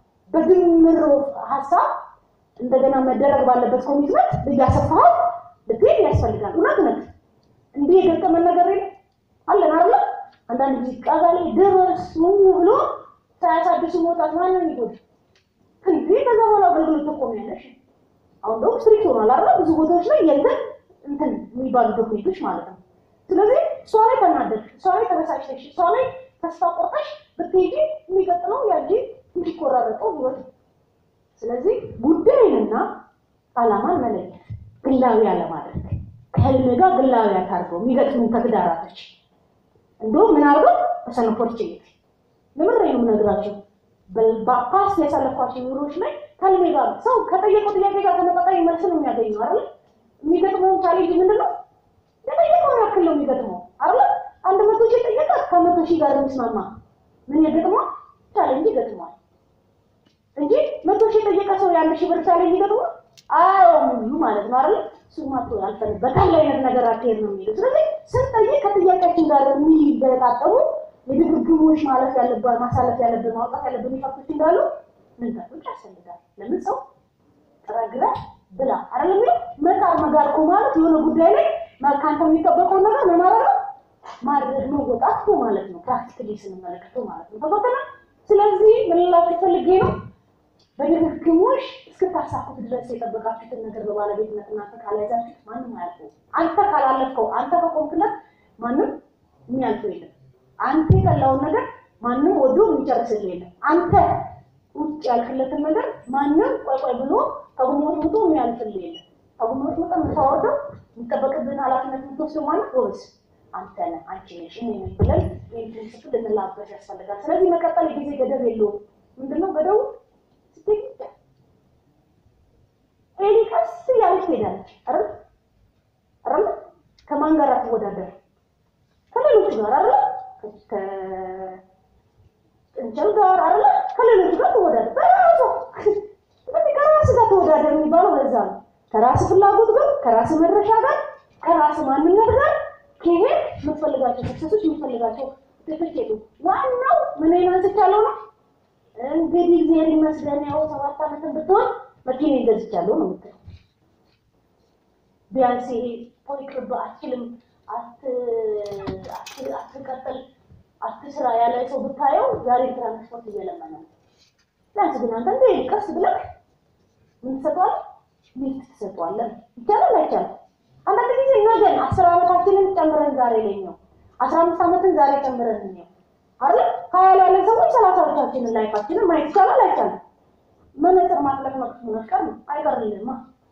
በድምር ሀሳብ እንደገና መደረግ ባለበት ኮሚትመንት እያሰፋው ልትሄድ ያስፈልጋል። እውነት ነት እንዲህ የገጠመን ነገር የለም አለን አለ አንዳንድ ጊዜ ቃጋ ላይ ድረስ ብሎ ሳያሳድሱ መውጣት ማንን ይጎድ እንዲህ ከዛ በኋላ አገልግሎት ተቆሚያለሽ አሁን ደግሞ ስትሪክት ሆኗል አይደል? ብዙ ቦታዎች ላይ የእንትን እንትን የሚባሉ ዶክሜንቶች ማለት ነው። ስለዚህ እሷ ላይ ተናደድሽ፣ እሷ ላይ ተበሳጭተሽ፣ እሷ ላይ ተስፋ ቆርጠሽ ብትሄጂ የሚቀጥለው ያጂ የሚቆራረጠው ህይወት ነው። ስለዚህ ጉዳይንና ዓላማን መለየት፣ ግላዊ አለማድረግ፣ ከህልም ጋር ግላዊ አታርገው የሚገጥሙ ተግዳራቶች እንደውም ምን አድርገው በሰን ኦፖርቹኒቲ ለምሬ ነው የምነግራቸው በፓስት ያሳለፏቸው ኑሮች ላይ ከህልሜ ጋር ሰው ከጠየቀው ጥያቄ ጋር ተመጣጣኝ መልስ ነው የሚያገኘው አይደል? የሚገጥመውን ቻሌንጅ ምንድን ነው? የጠየቀውን ያክል ነው የሚገጥመው አይደል? አንድ መቶ ሺህ ጠየቀ ከመቶ ሺህ ጋር የሚስማማ ምን ይገጥመዋል? ቻሌንጅ ይገጥመዋል እንጂ መቶ ሺህ የጠየቀ ሰው የአንድ ሺህ ብር ቻሌንጅ ይገጥመዋል? አዎ ሙሉ ማለት ነው አይደል? እሱማ እኮ ያልፈልግ በቃል አይነት ነገር አትሄድ ነው የሚለው። ስለዚህ ስንጠይቅ ከጥያቄያችን ጋር የሚገጣጠሙ የድግግሞች ማለፍ ያለብን ማሳለፍ ያለብን ማውጣት ያለብን ኢፋክቶች እንዳሉ መንገዶች ያስፈልጋል። ለምን ሰው ጥረግረህ ብላ አይደለም የሚለው መጣር መጋርቆ ማለት የሆነ ጉዳይ ላይ ከአንተ የሚጠበቀው ነገር ምን ማድረግ ነው ማድረግ መወጣት ነው ማለት ነው። ፕራክቲካሊ ስንመለከተው ማለት ነው። ተቆጠረ። ስለዚህ ምን ልላችሁ ፈልጌ ነው በድግግሞሽ እስክታሳኩት ድረስ የጠበቃችሁትን ነገር በባለቤትነት እናንተ ካልያዛችሁት ማንም አያልፈው። አንተ ካላለፍከው፣ አንተ ከቆምክለት ማንም የሚያልፈው የለም። አንተ የጠላውን ነገር ማንም ወዶ የሚጨርስልህ የለም። አንተ ውጭ ያልክለትን ነገር ማንም ቆይ ቆይ ብሎ ከጉሞት ሙቶ የሚያልፍልህ የለም። ከጉሞት ሙቶ የምታወርደው የሚጠበቅብን ኃላፊነት የምትወስደው ማለት ጎበዝ አንተ ነህ፣ አንቺ ነሽ፣ እኔ ነኝ ብለን ይህን ፕሪንስፕል ልንላበስ ያስፈልጋል። ስለዚህ መቀጠል የጊዜ ገደብ የለውም። ምንድነው ገደቡ? ስትሄድ ብቻ ኤሊ ቀስ እያለች ትሄዳለች አይደል አይደል? ከማን ጋር አትወዳደር? ከሌሎቹ ጋር አይደል? ከጥንቸል ጋር አይደለ? ከሌሎቹ ጋር ተወዳደር። በራሱ ስለዚህ ከራስ ጋር ተወዳደር የሚባለው ለዛ ነው። ከራስ ፍላጎት ጋር፣ ከራስ መድረሻ ጋር፣ ከራስ ማንነት ጋር ከሄድ የምትፈልጋቸው ሰክሰሶች የምትፈልጋቸው ትክክሉ ዋናው ምን አንስቻለሁ ነው እንግዲህ እግዚአብሔር ይመስገን ያው ሰባት ዓመትን ብትሆን መኪና ገዝቻለሁ ነው የምትለው። ቢያንስ ይሄ ቆይ ቅርብ አትችልም፣ አትቀጥል፣ አትስራ ያለ ሰው ብታየው ዛሬ ትራንስፖርት እየለመነ ነው። ቢያንስ ግን አንተ እንደ ቀስ ብለህ ምን ትሰጠዋለህ? ሊፍት ትሰጠዋለህ። ይቻላል አይቻልም? አንዳንድ ጊዜ ነገን አስር ዓመታችንን ጨምረን ዛሬ ላይ ነው አስራ አምስት ዓመትን ዛሬ ጨምረን ነው አይደል? ሀያ ላይ ያለን ሰዎች ሰላሳዎቻችንን ላይፋችንን ማየት ይቻላል አይቻልም? መነጽር ማጥለቅ መፍቀር ነው አይቀርልንማ።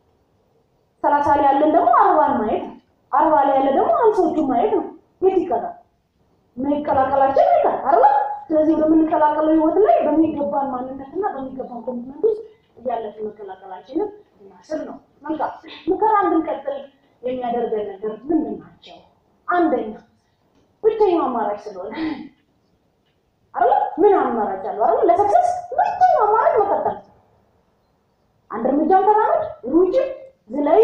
ሰላሳ ላይ ያለን ደግሞ አርባን ማየት ነው። አርባ ላይ ያለ ደግሞ አምሶቹን ማየት ነው። የት ይቀራል? መቀላቀላችን አይቀር አይደል? ስለዚህ በምንቀላቀለው ህይወት ላይ በሚገባን ማንነትና በሚገባን ኮሚትመንት ውስጥ እያለፍን መቀላቀላችንን እናስብ ነው። መልካም ምከራ እንድንቀጥል የሚያደርገን ነገር ምንድን ናቸው? አንደኛ ብቸኛው አማራጭ ስለሆነ አይደል? ምን አማራጭ አለው አይደል? ለሰክሰስ ብቸኛው አማራጭ መቀጠል። አንድ እርምጃ ተራመድ፣ ሩጭ፣ ዝለይ፣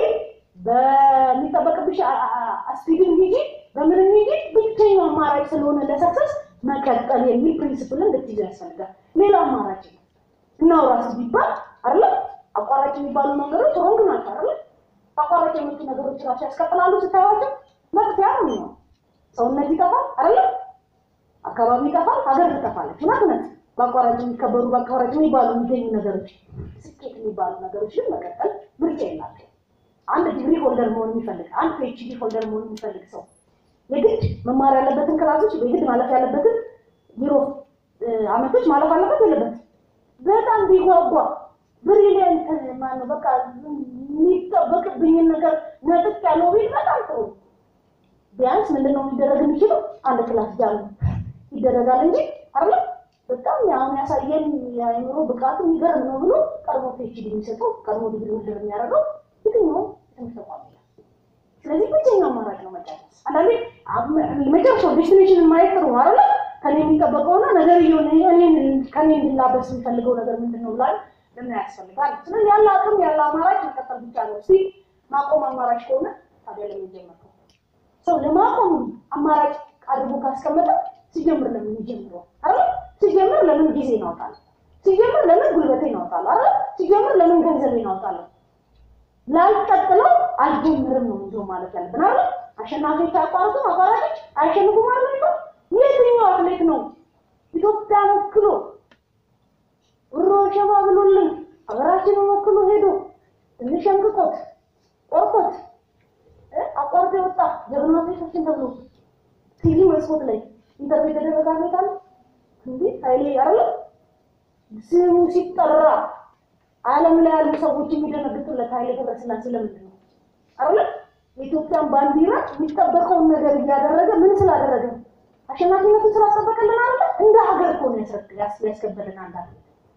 በሚጠበቅብሽ አስፒድን ሂጂ፣ በምንም ሂጂ፣ ብቸኛው አማራጭ ስለሆነ ለሰክሰስ መቀጠል የሚል ፕሪንሲፕልን እንድትይዙ ያስፈልጋል። ሌላ አማራጭ ነው እናውራስ ቢባል አይደል? አቋራጭ የሚባሉ ነገሮች ሮንግ ናቸው አይደል? አቋራጭ የመጡ ነገሮች ራሱ ያስቀጥላሉ ስታዩዋቸው መጥፊያ ነው የሚሆነው። ሰውነት ይጠፋል አይደል? አካባቢ ይጠፋል፣ ሀገር ትጠፋለች። እውነት እውነት በአቋራጭ የሚከበሩ በአቋራጭ የሚባሉ የሚገኙ ነገሮች ስኬት የሚባሉ ነገሮች ግን መቀጠል ምርጫ የላቸው። አንድ ዲግሪ ሆልደር መሆን የሚፈልግ አንድ ፒኤችዲ ሆልደር መሆን የሚፈልግ ሰው የግድ መማር ያለበትን ክላሶች የግድ ማለፍ ያለበትን ቢሮ አመቶች ማለፍ አለበት የለበት? በጣም ቢጓጓ ብሪሊየንት ማነው በቃ የሚጠበቅብኝን ነገር ነጥቅ ያለው ቢል በጣም ጥሩ ቢያንስ ምንድን ነው የሚደረግ የሚችለው? አንድ ክላስ ጃሉ ይደረጋል እንጂ አይደለ? በጣም አሁን ያሳየን የአእምሮ ብቃቱ የሚገርም ነው ብሎ ቀድሞ ፒኤችዲ የሚሰጠው ቀድሞ ዲግሪ ሆልደር የሚያደርገው የትኛውም ትምህርት ተቋም የለም። ስለዚህ ብቸኛው አማራጭ ነው መጨረስ። አንዳንዴ መጨረሻው ዴስቲኔሽንን ማየት ጥሩ ነው አይደለ? ከኔ የሚጠበቀውና ነገር እየሆነ እኔን ከኔ እንድላበስ የሚፈልገው ነገር ምንድን ነው ብላል ለምን ያስፈልጋል? ስለዚህ ያለ አቅም ያለ አማራጭ መቀጠል ብቻ ነው። እስቲ ማቆም አማራጭ ከሆነ ታዲያ ለምን ጀመርከው? ሰው ለማቆም አማራጭ አድርጎ ካስቀመጠ ሲጀምር ለምን ይጀምረው? አረ ሲጀምር ለምን ጊዜ እናወጣለን? ሲጀምር ለምን ጉልበቴ እናወጣለሁ? አረ ሲጀምር ለምን ገንዘብ እናወጣለሁ? ላልቀጥለው አልጀምርም ነው እንጂ ማለት ያለብን አይደል? አሸናፊዎች አቋርጡም አቋራጮች አያሸንፉም ማለት ነው። የትኛው አትሌት ነው ኢትዮጵያን ወክሎ ብሮ ሸማ ብሎልን ሀገራችንን ወክሎ ሄዶ ትንሽ እንቅቆት ቆርጦት አቋርጦ የወጣ ጀግና አትሌቶችን ተብሎ ቲቪ መስኮት ላይ ኢንተርቪው የተደረገ አትሌት አለ እንዴ? ኃይሌ አይደለም ስሙ ሲጠራ ዓለም ላይ ያሉ ሰዎች የሚደነግጡለት ኃይሌ ገብረስላሴ ለምንድን ነው አይደለም? የኢትዮጵያን ባንዲራ የሚጠበቀውን ነገር እያደረገ ምን ስላደረገ ነው? አሸናፊነቱን ስላስጠበቀልን አይደለ? እንደ ሀገር እኮ ነው ያስከበረን አንድ አትሌት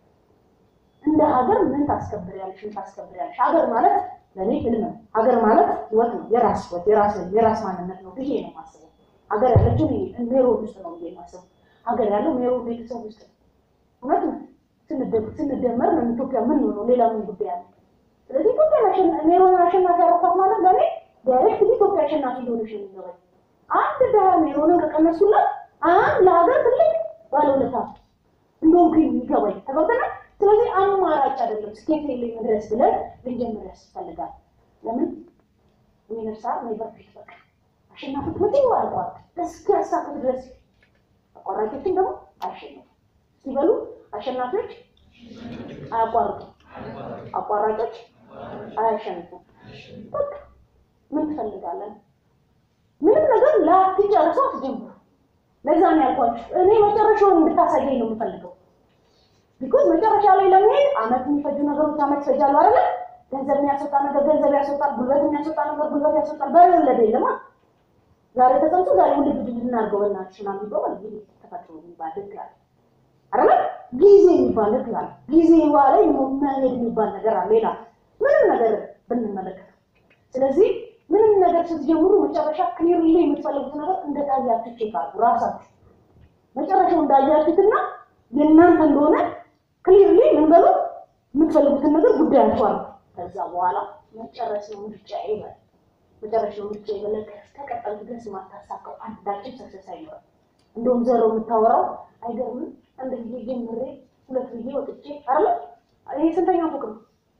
እንደ ሀገር ምን ታስከብሪያለሽ? ምን ታስከብሪያለሽ? ሀገር ማለት ለእኔ ህልም ነው። ሀገር ማለት ህይወት ነው። የራስ ህይወት፣ የራስ የራስ ማንነት ነው ብዬ ነው የማስበው። ሀገር ያለችው ሜሮን ውስጥ ነው ብዬ የማስበው። ሀገር ያለው ሜሮን ቤተሰብ ውስጥ ነው። እውነት ነው። ስንደመር ነው ኢትዮጵያ ምን ሆነው ሌላ ምን ጉዳይ አለ? ስለዚህ ኢትዮጵያ ሜሮን አሸናፊ ያረኳት ማለት ለእኔ ዳይሬክት ኢትዮጵያ አሸናፊ ሊሆነሽ የሚገባኝ አንድ ድሀ ሜሮንን ከቀነሱላት አንድ ለሀገር ትልቅ ባለውለታ እንደሆንኩ የሚገባኝ ተገብተናል። ስለዚህ አማራጭ አይደለም ስኬት ላይ መድረስ ብለን ልንጀምር ያስፈልጋል። ለምን ሚነርሳ ኔቨር ፊት በቃ አሸናፊት መቼም አያቋርጥ እስኪ ያሳኩት ድረስ አቋራጮችን ደግሞ አያሸንፉ ሲበሉ አሸናፊዎች አያቋርጡ፣ አቋራጮች አያሸንፉም። በቃ ምን ትፈልጋለን? ምንም ነገር ላትጨርሱ አትጀምሩ። ለዛ ነው ያልኳችሁ እኔ መጨረሻውን እንድታሳየኝ ነው የምፈልገው። ቢኮዝ መጨረሻ ላይ ለመሄድ አመት የሚፈጁ ነገሮች አመት ይፈጃሉ አይደለ? ገንዘብ የሚያስወጣ ነገር ገንዘብ ያስወጣል፣ ጉልበት የሚያስወጣ ነገር ጉልበት ያስወጣል። በወለደ የለማ ዛሬ ተሰምቶ ዛሬ ውልድ ድል እናድርገው በእናትሽ ምናምን ቢባል እንግዲህ ተፈጥሮ የሚባል ህግ አለ አይደለ? ጊዜ የሚባል ህግ አለ። ጊዜ ላይ መሄድ የሚባል ነገር አለ። ሌላ ምንም ነገር ብንመለከት ስለዚህ ምንም ነገር ስትጀምሩ መጨረሻ ክሊርሊ የምትፈልጉት ነገር እንደታያችሁ ቼክ አድርጉ ራሳችሁ መጨረሻው እንዳያችሁትና የእናንተ እንደሆነ ክሊርሊ ምን በሉ የምትፈልጉትን ነገር ጉዳይ አልፏል። ከዛ በኋላ መጨረስ ነው ምርጫ ይበል መጨረሻ ነው ምርጫ ይበል። ከቀጠል ድረስ ማታሳካው አንዳችን ሰክሰስ አይኖርም። እንደውም ዘሮ የምታወራው አይገርምም? አንድ ጊዜ ጀምሬ ሁለት ጊዜ ወጥቼ አለ። ይሄ ስንተኛ ፎቅ ነው?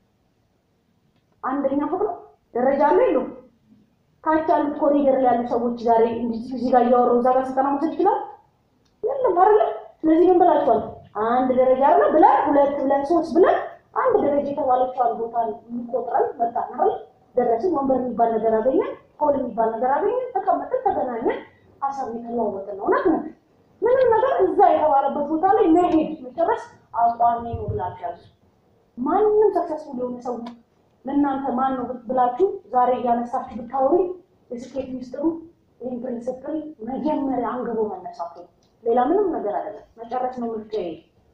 አንደኛ ፎቅ ነው። ደረጃ አለ የለውም? ታች ያሉት ኮሪደር ላይ ያሉ ሰዎች ዛሬ እዚህ ጋር እያወራሁ እዛ ጋር ስልጠና መውሰድ ይችላል? የለም አይደለ? ስለዚህ ምን ብላችኋል? አንድ ደረጃ አለ ብለን ሁለት ብለን ሶስት ብለን አንድ ደረጃ የተባለችዋን ቦታ ቆጥረን መጣን አይደል? ደረስን። ወንበር የሚባል ነገር አገኘን፣ ሆል የሚባል ነገር አገኘን፣ ተቀመጥን፣ ተገናኘን፣ ሀሳብ የተለዋወጥን ነው። እውነት ነው። ምንም ነገር እዛ የተባለበት ቦታ ላይ መሄድ መጨረስ አቋሚ ነው ብላችሁ ያዙ። ማንም ሰክሰስፉል የሆነ ሰው ለእናንተ ማን ነው ብላችሁ ዛሬ እያነሳችሁ ብታወሪ የስኬት ሚስጥሩ ይህን ፕሪንስፕል መጀመሪያ አንግቦ መነሳት ነው። ሌላ ምንም ነገር አይደለም። መጨረስ ነው ምርጫዬ፣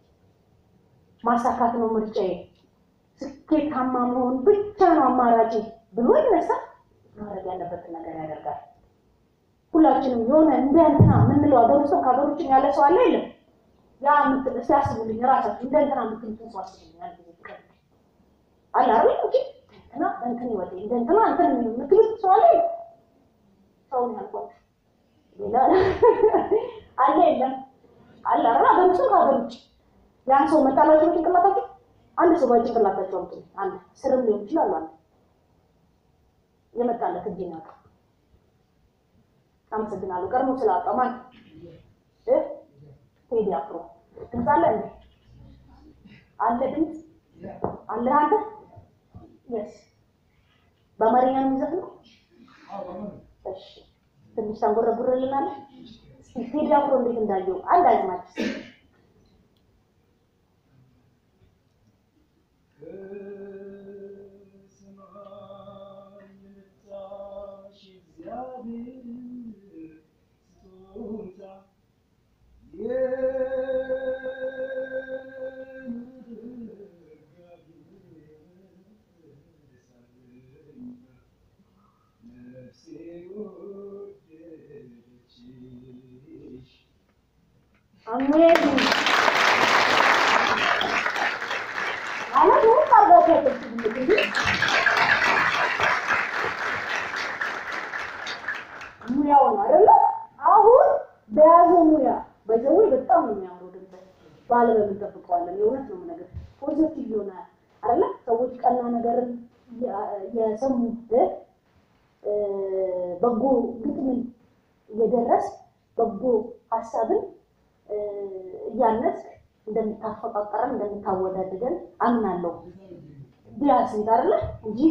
ማሳካት ነው ምርጫዬ፣ ስኬታማ መሆን ብቻ ነው አማራጭ ብሎ ይነሳል። ማድረግ ያለበትን ነገር ያደርጋል። ሁላችንም የሆነ እንደ እንትና የምንለው ሀገር ውስጥ ከሀገር ውጭ ያለ ሰው አለ የለም? ያ ምትል እስቲ አስቡልኝ ራሳችሁ እንደ እንትና የምትሉትን ሰው አስቡልኝ። አንድ ጊዜ ፍቅር አለ አይደል? እንጂ እንትና እንትን ይወጣ እንደ እንትና እንትን የምትሉት ሰው አለ የለም? ሰውን ያልኳችሁ ሌላ አለ የለም? አለ አይደል? ሀገር ውስጥ ከሀገር ውጭ ያን ሰው መጣላችሁ በጭንቅላታችሁ አንድ ሰው በጭንቅላታችሁ አምጡ። አንድ ስርም ሊሆን ይችላል። አንድ የመጣለት እጅ ነው አመሰግናለሁ። ቀድሞ ስላወጣው ማን እ ቴዲ አፍሮ ድምፅ አለ እንዴ? አለ ድምፅ አለ አንተ የስ በአማርኛ ነው የሚዘፍነው? እሺ ትንሽ ታንጎረጉርልናለህ? እስኪ ቴዲ አፍሮ እንዴት እንዳየው አንድ አዝማች አሜን ማለት ነው። ታርጋቸው እንጂ ሙያው ነው አይደለ? አሁን በያዘው ሙያ በዘዌ በጣም ነው የሚያምረው ድምፅ ባለበል እንጠብቀዋለን። የእውነት ነው ነገር ፖዚቲቭ ይሆናል አይደለ? ሰዎች ቀና ነገርን የሰሙ በጎ ግጥምን እየደረስ በጎ ሀሳብን እያነስ እንደምታፈቃቀረን እንደምታወዳድገን አምናለሁ። ቢያንስ አይደለ እንጂ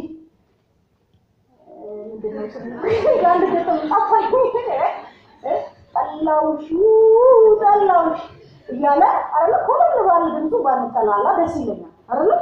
ምንድነው አንድ ገጠም ጠፋኝ ጠላውሽ ጠላውሽ እያለ አይደለ ኮለል ባለ ድምፁ ባንጠላላ ደስ ይለኛል አይደለ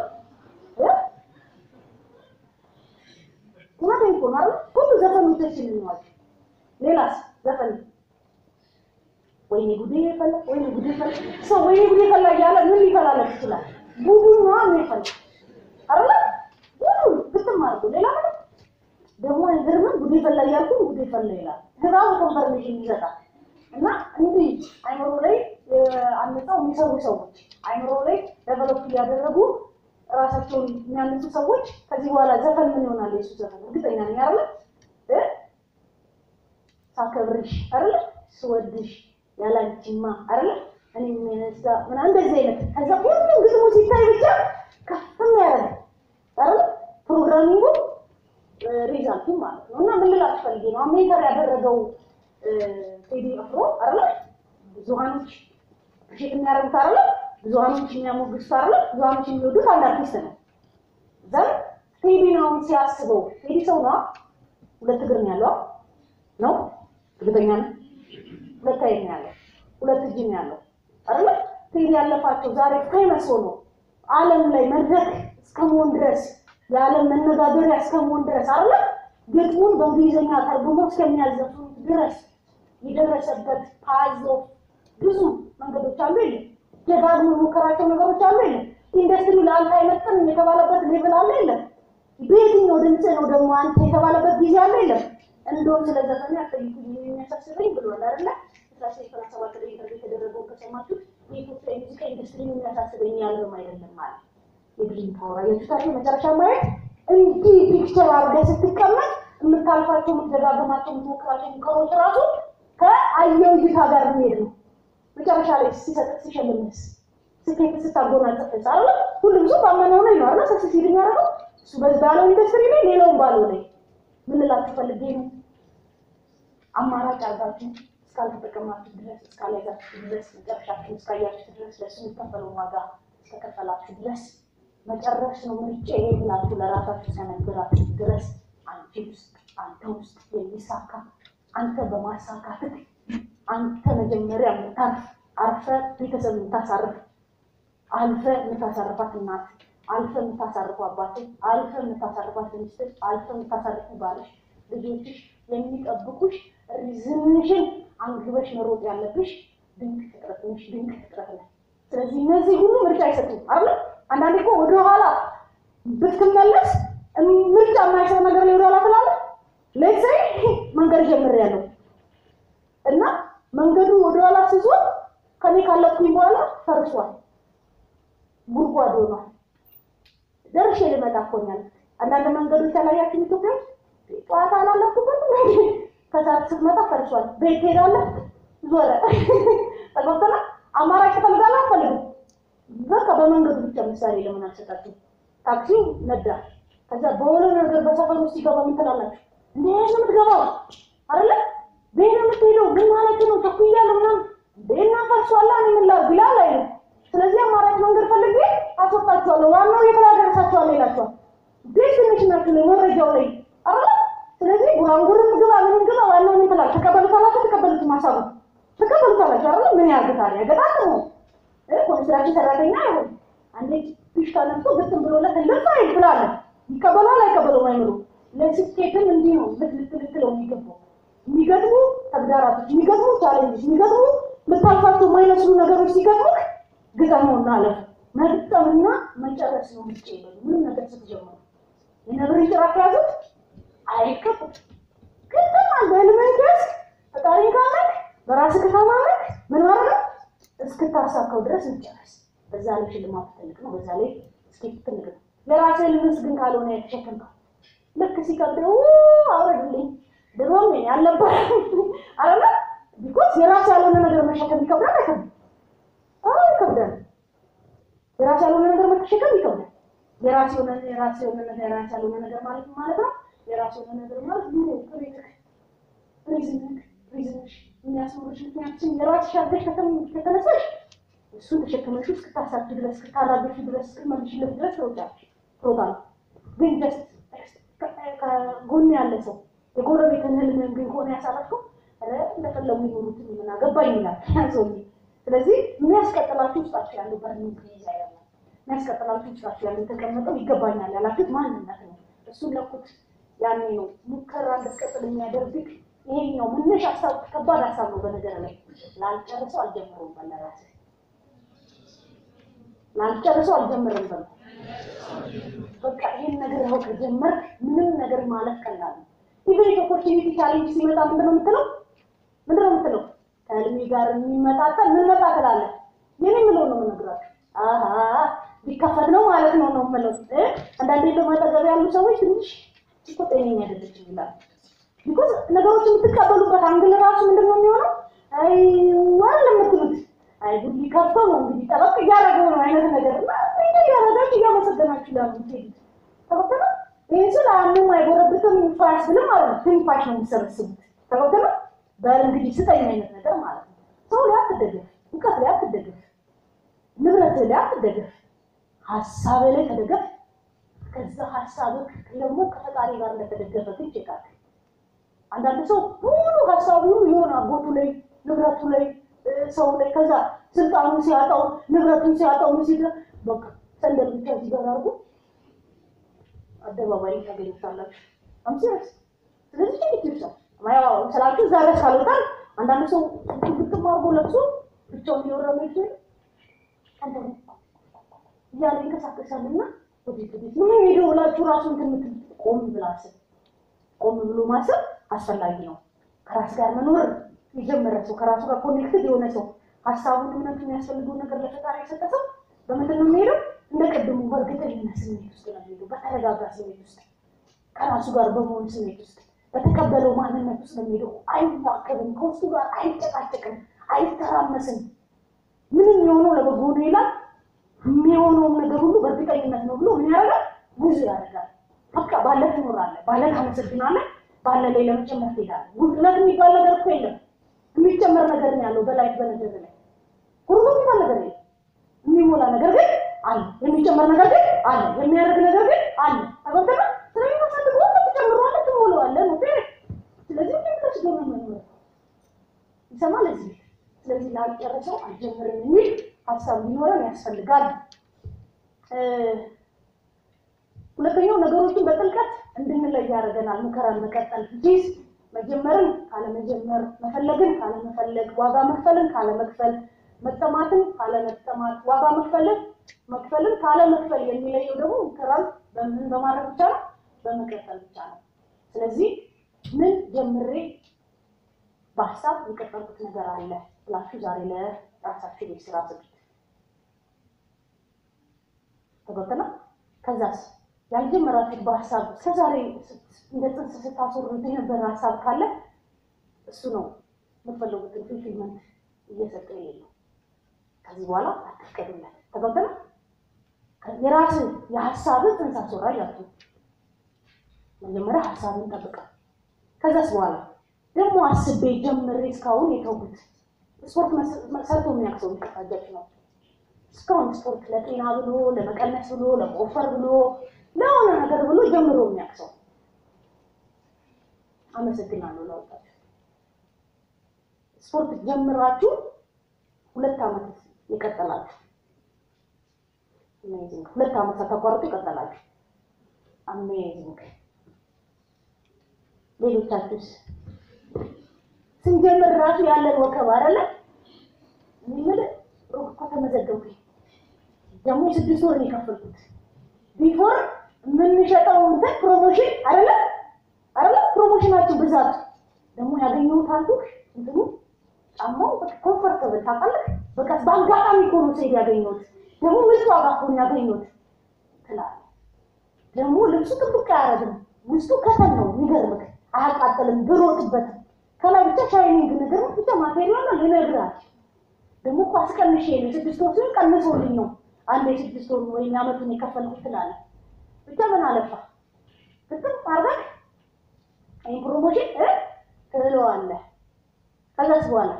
እውነቴን እኮ ነው አይደለ ሁሉ ዘፈኖቻችን እንዋቸው ሌላስ ዘፈን ወይኔ ጉዴ ፈላ ወይኔ ጉዴ ፈላ ሰው ወይኔ ጉዴ ፈላ እያለ ምን ሊፈላለት ይችላል ጉዱን ነው የሚፈላ አይደለ ጉዱን ግጥም አድርጎ ሌላ ነገር ደግሞ አይገርምም? ጉዴ ፈላ እያልኩ ጉዴ ፈላ ይላል። ራሱ ኮንፈርሜሽን ይሰጣል። እና እንዲህ አይምሮ ላይ አንጸው የሚሰሩ ሰዎች አይምሮ ላይ ዴቨሎፕ እያደረጉ ራሳቸውን የሚያነሱ ሰዎች ከዚህ በኋላ ዘፈን ምን ይሆናል? የሱ ዘፈን እርግጠኛ ነኝ አይደለ እ ሳከብርሽ አይደለ ስወድሽ ያላንቺማ አይደለ እኔ የሚነሳ ምናምን እንደዚህ አይነት ከዛ ሁሉም ግጥሙ ሲታይ ብቻ ከፍም ያደርጋል አይደለ ፕሮግራሚንጉ ሪዛልቱ ማለት ነው። እና ምን ልላችሁ ፈልጌ ነው ሜንተር ያደረገው ቴዲ አፍሮ አይደለ ብዙሃኖች ሼት የሚያደርጉት አይደለ ብዙሃኖች የሚያሞግሱት አይደለ ብዙሃኖች የሚወዱት አንድ አርቲስት ነው። ዘን ቴዲ ነው ሲያስበው ቴዲ ሰው ነው ሁለት እግር ነው ያለው ነው እርግጠኛ ነው። ሁለት አይን ነው ያለው፣ ሁለት እጅ ነው ያለው አይደለ ቴዲ ያለፋቸው ዛሬ ፌመስ ሆኖ ዓለም ላይ መድረክ እስከመሆን ድረስ የዓለም መነጋገሪያ እስከመሆን ድረስ አለ ግጥሙን በእንግሊዝኛ ተርጉሞ እስከሚያዘፍኑት ድረስ የደረሰበት ፓዞ ብዙ መንገዶች አሉ የለም። ደጋግሞ የሞከራቸው ነገሮች አሉ የለም። ኢንዱስትሪው ለአንተ አይመጥንም የተባለበት ሌቭል አለ የለም። በየትኛው ድምፅ ነው ደግሞ አንተ የተባለበት ጊዜ አለ የለም። እንደውም ስለ ዘፈን ያጠይቁኝ የሚያሳስበኝ ብሏል አይደለ? አስራ ሶስት ሰላሳ ሰባት ላይ ኢንተርቪው የተደረገውን ከሰማችሁት የኢትዮጵያ የሙዚቃ ኢንዱስትሪ የሚያሳስበኝ ያልበም አይደለም ማለት የድሪም ፓወር አያችሁታል። መጨረሻ ማየት እንዲህ ፒክቸር አድርገህ ስትቀመጥ የምታልፋቸው፣ የምትደጋገማቸው፣ የምትሞክራቸው ሙከሮች ራሱ ከአየው እይታ ጋር የሚሄድ ነው። መጨረሻ ላይ ሲሰጥ ሲሸልምስ ስኬት ስታጎናጸፍስ አለ ሁሉም ሰው ባመነው ላይ ነው አይደል ሰክሰስ የሚያደርገው እሱ በዚህ ባለው ኢንዱስትሪ ላይ ሌላውን ባለው ላይ ምን እላችሁ ፈልጌ ነው አማራጭ አርጋችሁ እስካልተጠቀማችሁ ድረስ እስካልያዛችሁ ድረስ መጨረሻችሁ እስካያችሁ ድረስ ለሱ የሚከፈለውን ዋጋ እስከከፈላችሁ ድረስ መጨረስ ነው ምርጫ ይሄ ብላችሁ ለራሳችሁ ሲያነግራችሁ ድረስ አንቺ ውስጥ አንተ ውስጥ የሚሳካ አንተ በማሳካትህ አንተ መጀመሪያ የምታርፍ አርፈ ቤተሰብ የምታሳርፍ አልፈ የምታሳርፋት እናት አልፈ የምታሳርፉ አባት አልፈ የምታሳርፋት ሚስት አልፈ የምታሳርፉ ባልሽ ልጆችሽ የሚጠብቁሽ ሪዝምሽን አንግበሽ መሮጥ ያለብሽ ድንቅ ፍጥረት ነሽ፣ ድንቅ ፍጥረት ነሽ። ስለዚህ እነዚህ ሁሉ ምርጫ አይሰጡም አይደል? አንዳንዴ እኮ ወደኋላ ብትመለስ ምርጫ የማይሰጥ ነገር ላይ ወደኋላ ትላለህ። ሌትሳይ መንገድ ጀምሬያለሁ እና መንገዱ ወደኋላ ሲዞር ከኔ ካለፍኩኝ በኋላ ፈርሷል፣ ጉድጓድ ሆኗል። ደርሼ ልመጣ እኮኛል። አንዳንድ መንገዶች ያላያችሁ ኢትዮጵያ ውስጥ ጠዋት አላለፍኩበትም ከሰዓት ስትመጣ ፈርሷል። ቤት ትሄዳለህ፣ ዞረ ተገብተና አማራጭ ትፈልጋለህ፣ አትፈልግም። በቃ በመንገዱ ብቻ ምሳሌ ለምን አልሰጣችሁ? ታክሲው ነዳ። ከዛ በሆነ ነገር በሰፈር ውስጥ ሲገባ ምን ትላላችሁ? እንዴ ነው የምትገባው አይደለ? ቤት ነው የምትሄደው። ምን ማለት ነው? ቸኩያለሁ ምናምን ቤና ፈርሷላ እኔ ምን ላድርግ ይላል አይልም። ስለዚህ አማራጭ መንገድ ፈልጌ አስወጣችኋለሁ፣ ዋናው የት ላይ አደረሳችኋለሁ ይላችኋል። ቤት ትንሽ ናችሁ ላይ መረጃው ላይ አይደለ? ስለዚህ ጉራንጉርም ግባ ምንም ግባ ዋናው ምን ትላለህ? ተቀበሉታላችሁ፣ ተቀበሉት ማሳቡ ተቀበሉታላችሁ አይደለ? ምን ያርግታል? ያገጣጥሙ ኮንስትራክሽን ሰራተኛ አይሆን አንዴ ፊሽካ ነፍቶ ግጥም ብሎለት እንደዛ ይብላል። ይቀበላል አይቀበሉም አይምሩ። ለስኬትም እንዲህ ነው ልትልትለው የሚገባው የሚገጥሙ ተግዳራቶች፣ የሚገጥሙ ቻሌንጆች፣ የሚገጥሙ ልታልፋቸው የማይመስሉ ነገሮች ሲገጥሙህ ግጠመውና አለፍ። መግጠምና መጨረስ ነው ምርጫ ይበሉ። ምንም ነገር ስትጀምሩ የነብርን ጭራ ከያዙት አይከፉም። ግጥም አንተ ህልምህን ከያዝክ ፈጣሪ ካመንክ በራስህ ከተማመንክ ምን ማድረግ ነው እስክታሳካው ድረስ እንጨረስ። በዛ ላይ ሽልማት ትልቅ ነው። በዛ ላይ ስኬት ትልቅ ነው። ለራስህ ልምስ ግን ካልሆነ የተሸከምከው ልክ ሲከብደው አውረድልኝ ድሮም ያለበት አለ ቢኮዝ የራስ ያልሆነ ነገር መሸከም ይከብዳል። አይከብድም? አዎ ይከብዳል። የራስ ያልሆነ ነገር መሸከም ይከብዳል። የራስ የሆነ የራስ የሆነ ነገር የራስ ያልሆነ ነገር ማለት ማለት ነው። የራስ የሆነ ነገር ማለት ኑሮ ክሬትክ ሪዝንክ ሪዝንሽ የሚያስኖርሽ ምክንያቱም የራስሽ አድርገሽ ከተነሳሽ እሱን ተሸክመሽ እስክታሳኪ ድረስ እስክታራገፊ ድረስ እስክትመልሽለት ድረስ ትሮጫለሽ ትሮጣለሽ። ግን ጀስት ከጎን ያለ ሰው የጎረቤትን ህልምህን ግን ከሆነ ያሳረፍከው ኧረ እንደፈለጉ ይኖሩትን ምን አገባኝ ይላል ሰውዬ። ስለዚህ የሚያስቀጥላችሁ ውስጣችሁ ያለው በርኒንግ ዲዛይር ነው። የሚያስቀጥላችሁ ውስጣችሁ ያለው የተቀመጠው ይገባኛል ያላችሁት ማንነት ነው። እሱን ለኩት ያኔ ነው ሙከራ እንድትቀጥል የሚያደርግህ ይሄኛው መነሻ ሀሳብ ከባድ ሀሳብ ነው። በነገር ላይ ላልጨርሰው አልጀምረውም በል ለራስህ ላልጨርሰው አልጀምርም በል በቃ ይሄን ነገር ያው ከጀመርክ ምንም ነገር ማለት ቀላል ነው። ኢቨን ኦፖርቹኒቲ ቻሌንጅ ሲመጣ ምንድን ነው የምትለው? ምንድን ነው የምትለው? ከህልሜ ጋር የሚመጣጠን ምን መጣ ትላለህ? የኔ የምለው ነው የምነግራችሁ። አሀ ሊከፈት ነው ማለት ነው ነው የምለው። አንዳንዴ ደግሞ አጠገብ ያሉ ሰዎች ትንሽ እኮ ጤነኛ አይደለችም ይላሉ። ቢኮዝ ነገሮች የምትቀበሉበት አንግል ራሱ ምንድን ነው የሚሆነው? አይ ዋል የምትሉት አይ ጉድ ሊከፍተው ነው እንግዲህ ጠበቅ እያደረገው ነው አይነት ነገር እና እያደረጋችሁ እያመሰገናችሁ ላ ምትሄዱት ተበተነ ይህ ስል አያምም አይጎረብትም ፋያስ ብልም ማለት ነው። ትንፋሽ ነው የሚሰበስቡት ተበተነ በል እንግዲህ ስጠኝ አይነት ነገር ማለት ነው። ሰው ላይ አትደገፍ፣ እውቀት ላይ አትደገፍ፣ ንብረት ላይ አትደገፍ፣ ሀሳብ ላይ ተደገፍ። ከዛ ሀሳብ ደግሞ ከፈጣሪ ጋር እንደተደገፈ ግን ቼካል አንዳንድ ሰው ሙሉ ሀሳቡ ሁሉ የሆነ አጎቱ ላይ ንብረቱ ላይ ሰው ላይ ከዛ ስልጣኑን ሲያጣው ንብረቱን ሲያጣው ምን ሲል በቃ ሰንደል ብቻ እዚህ ጋር አድርጎ አደባባይ ታገኙታላችሁ። አምሲረስ ስለዚህ ጭንቅ ይርሳል ማያው ስላችሁ እዛ ድረስ ካልወጣል አንዳንድ ሰው ግጥም አድርጎ ለብሶ ብቻውን እየወረመ ይችላል እያለ ይንቀሳቀሳልና ወዴት ወዴት ምን ሄዶ ብላችሁ ራሱ እንትን የምትል ቆም ብላ አስብ። ቆም ብሎ ማሰብ አስፈላጊ ነው። ከራስ ጋር መኖር የጀመረ ሰው ከራሱ ጋር ኮኔክትድ የሆነ ሰው ሀሳቡን እምነቱ የሚያስፈልገው ነገር ለፈጣሪ የሰጠ ሰው በምንድን ነው የሚሄደው? እንደ ቅድሙ በእርግጠኝነት ስሜት ውስጥ ነው የሚሄደው። በተረጋጋ ስሜት ውስጥ ከራሱ ጋር በመሆን ስሜት ውስጥ በተቀበለው ማንነት ውስጥ ነው የሚሄደው። አይዋከብም፣ ከውስጡ ጋር አይጨቃጨቅም፣ አይተራመስም። ምንም የሆነው ለበጎ ነው ይላል። የሚሆነውም ነገር ሁሉ በእርግጠኝነት ነው ብሎ ምን ያደርጋል? ጉዞ ያደርጋል። በቃ ባለ ትኖራለህ፣ ባለ ታመሰግናለህ፣ ባለ ላይ ለመጨመር ትሄዳለህ። ጉድለት የሚባል ነገር እኮ የለም። የሚጨመር ነገር ነው ያለው በላይ በነገር ላይ ሁሉ የሚባል ነገር የለም። የሚሞላ ነገር ግን አለ። የሚጨመር ነገር ግን አለ። የሚያደርግ ነገር ግን አለ። ተበተነ ስለሚመሰል ሁሉ ትጨምረዋለህ፣ ትሞላዋለህ ነው። ስለዚህ ምን ብለሽ ገመ መኖር ይሰማል እዚህ ስለዚህ ላልጨረሰው አልጀምርም የሚል ሀሳብ ሊኖረን ያስፈልጋል። ሁለተኛው ነገሮችን በጥልቀት እንድንለይ ያደርገናል። ሙከራን መቀጠል ጂስ መጀመርን ካለመጀመር፣ መፈለግን ካለመፈለግ፣ ዋጋ መክፈልን ካለመክፈል፣ መጠማትን ካለመጠማት፣ ዋጋ መክፈልን መክፈልን ካለመክፈል የሚለየው ደግሞ ሙከራን በምን በማድረግ ብቻ ነው? በመቀጠል ብቻ ነው። ስለዚህ ምን ጀምሬ በሀሳብ የቀጠልኩት ነገር አለ ብላችሁ ዛሬ ለራሳችሁ ቤት ስራ ስጡት። ተገብተና ከዛስ ያልጀመራችሁት በሀሳብ እስከዛሬ እንደ ጽንስ ስታስወሩት የነበረ ሀሳብ ካለ እሱ ነው የምትፈልጉትን ፊልፊልመንት እየሰጠ የሌለው። ከዚህ በኋላ አትፍቀዱለት። ተገብተና የራስ የሀሳብን ጽንስ አስወራጅ አቱ መጀመሪያ ሀሳብን ጠብቃል። ከዛስ በኋላ ደግሞ አስቤ ጀምሬ እስካሁን የተውኩት ስፖርት ሰርቶ የሚያቅሰው የሚቀጣጃችሁ ነው። እስካሁን ስፖርት ለጤና ብሎ ለመቀነስ ብሎ ለመወፈር ብሎ ለሆነ ነገር ብሎ ጀምሮ የሚያቅሰው አመሰግናለሁ። ለወጣችሁ ስፖርት ጀምራችሁ ሁለት ዓመት የቀጠላችሁ አሜዚንግ፣ ሁለት ዓመት ሳታቋርጡ የቀጠላችሁ አሜዚንግ። ሌሎቻችሁስ ስንጀምር ራሱ ያለን ወከብ አይደለ? እኔ የምልህ ሩቅ እኮ ተመዘገብኩኝ። ደግሞ የስድስት ወር ነው የከፈልኩት። ቢፎር የምንሸጠው እንትን ፕሮሞሽን አይደለ አይደለ? ፕሮሞሽናችሁ ብዛት ደግሞ ያገኘሁት አልኩህ እንትኑ ጫማው በቃ ኮምፎርተብል ታውቃለህ። በቃ በአጋጣሚ እኮ ነው ስሄድ ያገኘሁት። ደግሞ ምርጥ ዋጋ እኮ ነው ያገኘሁት ትላለህ። ደግሞ ልብሱ ጥብቅ አያደርግም። ውስጡ ከተን ነው የሚገርምህ። አያቃጥልም ብሮጥበትም ከላይ ብቻ ሻይኒንግ ነገር ብቻ ማቴሪያል ነው ልነግርህ። ደግሞ እኮ አስቀንሼ ነው ስድስት ወር ሲሆን ቀንሶልኝ ነው አንድ የስድስት ወር ወይም የዓመቱን የከፈልኩት ትላለህ። ብቻ ምን አለፋ ግጥም አድርገህ ይህን ፕሮሞሽን እ ትለዋለህ። ከዛስ በኋላ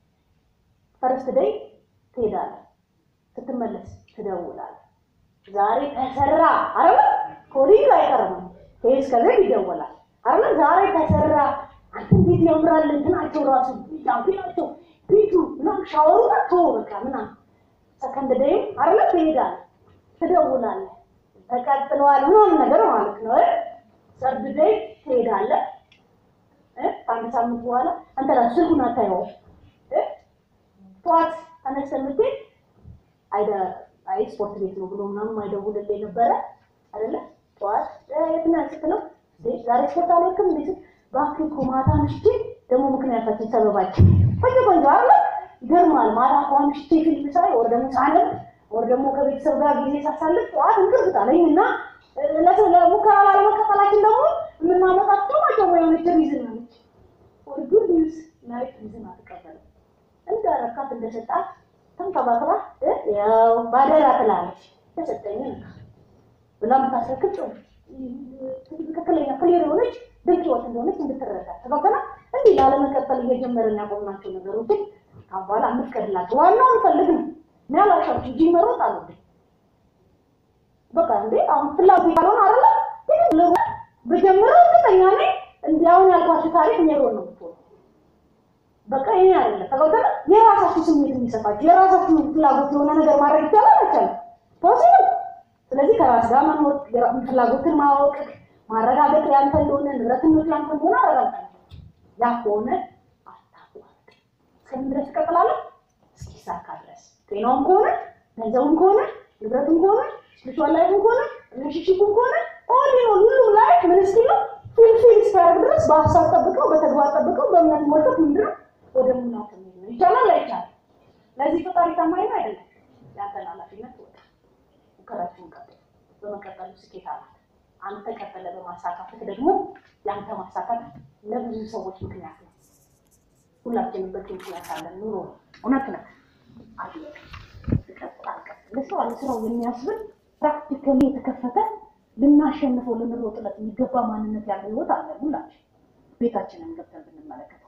ፈርስት ደይ ትሄዳለህ። ስትመለስ ትደውላለህ። ዛሬ ተሰራ አረበ ኮዲንግ አይቀርም ይህ እስከዚህ ይደወላል አረበ ዛሬ ተሰራ አንተ እንዴት ያምራል እንትናቸው ራሱ ጃምፒናቸው ፊቱ ምናምን ሻወሩ መጥቶ በቃ ምናምን ሰከንድ ደይም አረለ ትሄዳለህ፣ ትደውላለህ፣ ተቀጥለዋል ምናምን ነገር ማለት ነው። ሰርድ ደይ ትሄዳለህ። ከአንድ ሳምንት በኋላ አንተ ራሱ ስልኩን አታየውም። ጠዋት ተነስተህ የምትሄድ አይደ አይ ስፖርት ቤት ነው ብሎ ምናምን አይደውልልህ ነበረ አይደለ? ጠዋት የት ነህ ስትለው ዛሬ ስፖርት አልወክም እንዴ እባክህ እኮ ማታ ምሽቴ ደግሞ ምክንያታችን ሰበባችን ቆንጆ ቆንጆ አለ ይገርማል። ማታ እኮ ምሽቴ ፊልም ሳይ ወር ደግሞ ሳነብ ወር ደግሞ ከቤተሰብ ጋር ጊዜ ሳሳልፍ ጠዋት እንቅልፍ ጣለኝ እና ለሙከራ ላለመቀጠላችን ደግሞ የምናመጣቸው ናቸው የሆነች ሪዝን አለች። ወር ጉድ ኒውስ ናይት ሪዝን አትቀበልም። እንዳረካት እንደሰጣት ተንከባክባ ያው ባደራ ትላለች። ተሰጠኝ ብላ የምታስረክብ ትክክለኛ ክሊር የሆነች ድንቅ ህይወት እንደሆነች እንድትረዳ ተባከና እንዲህ ላለመቀጠል እየጀመርን ያቆምናቸው ነገሮችን ካሁን በኋላ እንፍቀድላቸው። ዋናው እንፈልግ ነው። እኔ አላሻችሁ እንጂ መሮጥ አለብኝ። በቃ እንዴ አሁን ፍላጎት ካልሆነ አይደለ ግን በጀምረው እርግጠኛ ነኝ እንዲህ አሁን ያልኳችሁ ታሪክ ሜሮን ነው የምትሆነው። በቃ ይሄ አይደለ ተባከና የራሳችሁ ስሜት የሚሰጣችሁ የራሳችሁ ፍላጎት የሆነ ነገር ማድረግ ይቻላል አይቻልም? ፖሲብል። ስለዚህ ከራስ ጋር መኖር ፍላጎትን ማወቅ ማረጋገጥ ያንተ እንደሆነ ንብረትነቱ ያንተ እንደሆነ አረጋግጣለሁ። ያ ከሆነ አታቋርጥ። እስከምን ድረስ ትቀጥላለህ? እስኪሳካ ድረስ ጤናውም ከሆነ ገንዘቡም ከሆነ ንብረቱም ከሆነ ስፒሪቹዋል ላይፍም ከሆነ ሪሌሽንሺፕም ከሆነ ኦል ኢን ኦል ሁሉም ላይፍ ምን እስኪል ነው ፊልፊል እስኪያደርግ ድረስ በሀሳብ ጠብቀው፣ በተግባር ጠብቀው፣ በእምነት ሞልተው ምንድነው ወደ ሙላት ነው። ይቻላል አይቻልም? ለዚህ ፈጣሪ ታማኝ ነው አይደለም? ያንተን ኃላፊነት ወጣ ሙከራችሁን ቀጥሉ። በመቀጠሉ ስኬት አላት። አንተ ቀጠለ በማሳካትህ ደግሞ የአንተ ማሳካት ለብዙ ሰዎች ምክንያት ነው። ሁላችንም በቂ ምክንያት አለን። ኑሮ እውነት ነው። አለቀ። ይቀጥል አልቀጥል ለስራው ለስራው የሚያስብል ፕራክቲካሊ የተከፈተ ልናሸንፈው ልንሮጥለት የሚገባ ማንነት ያለው ህይወት አለ ሁላችን ቤታችንን ገብተን ብንመለከተው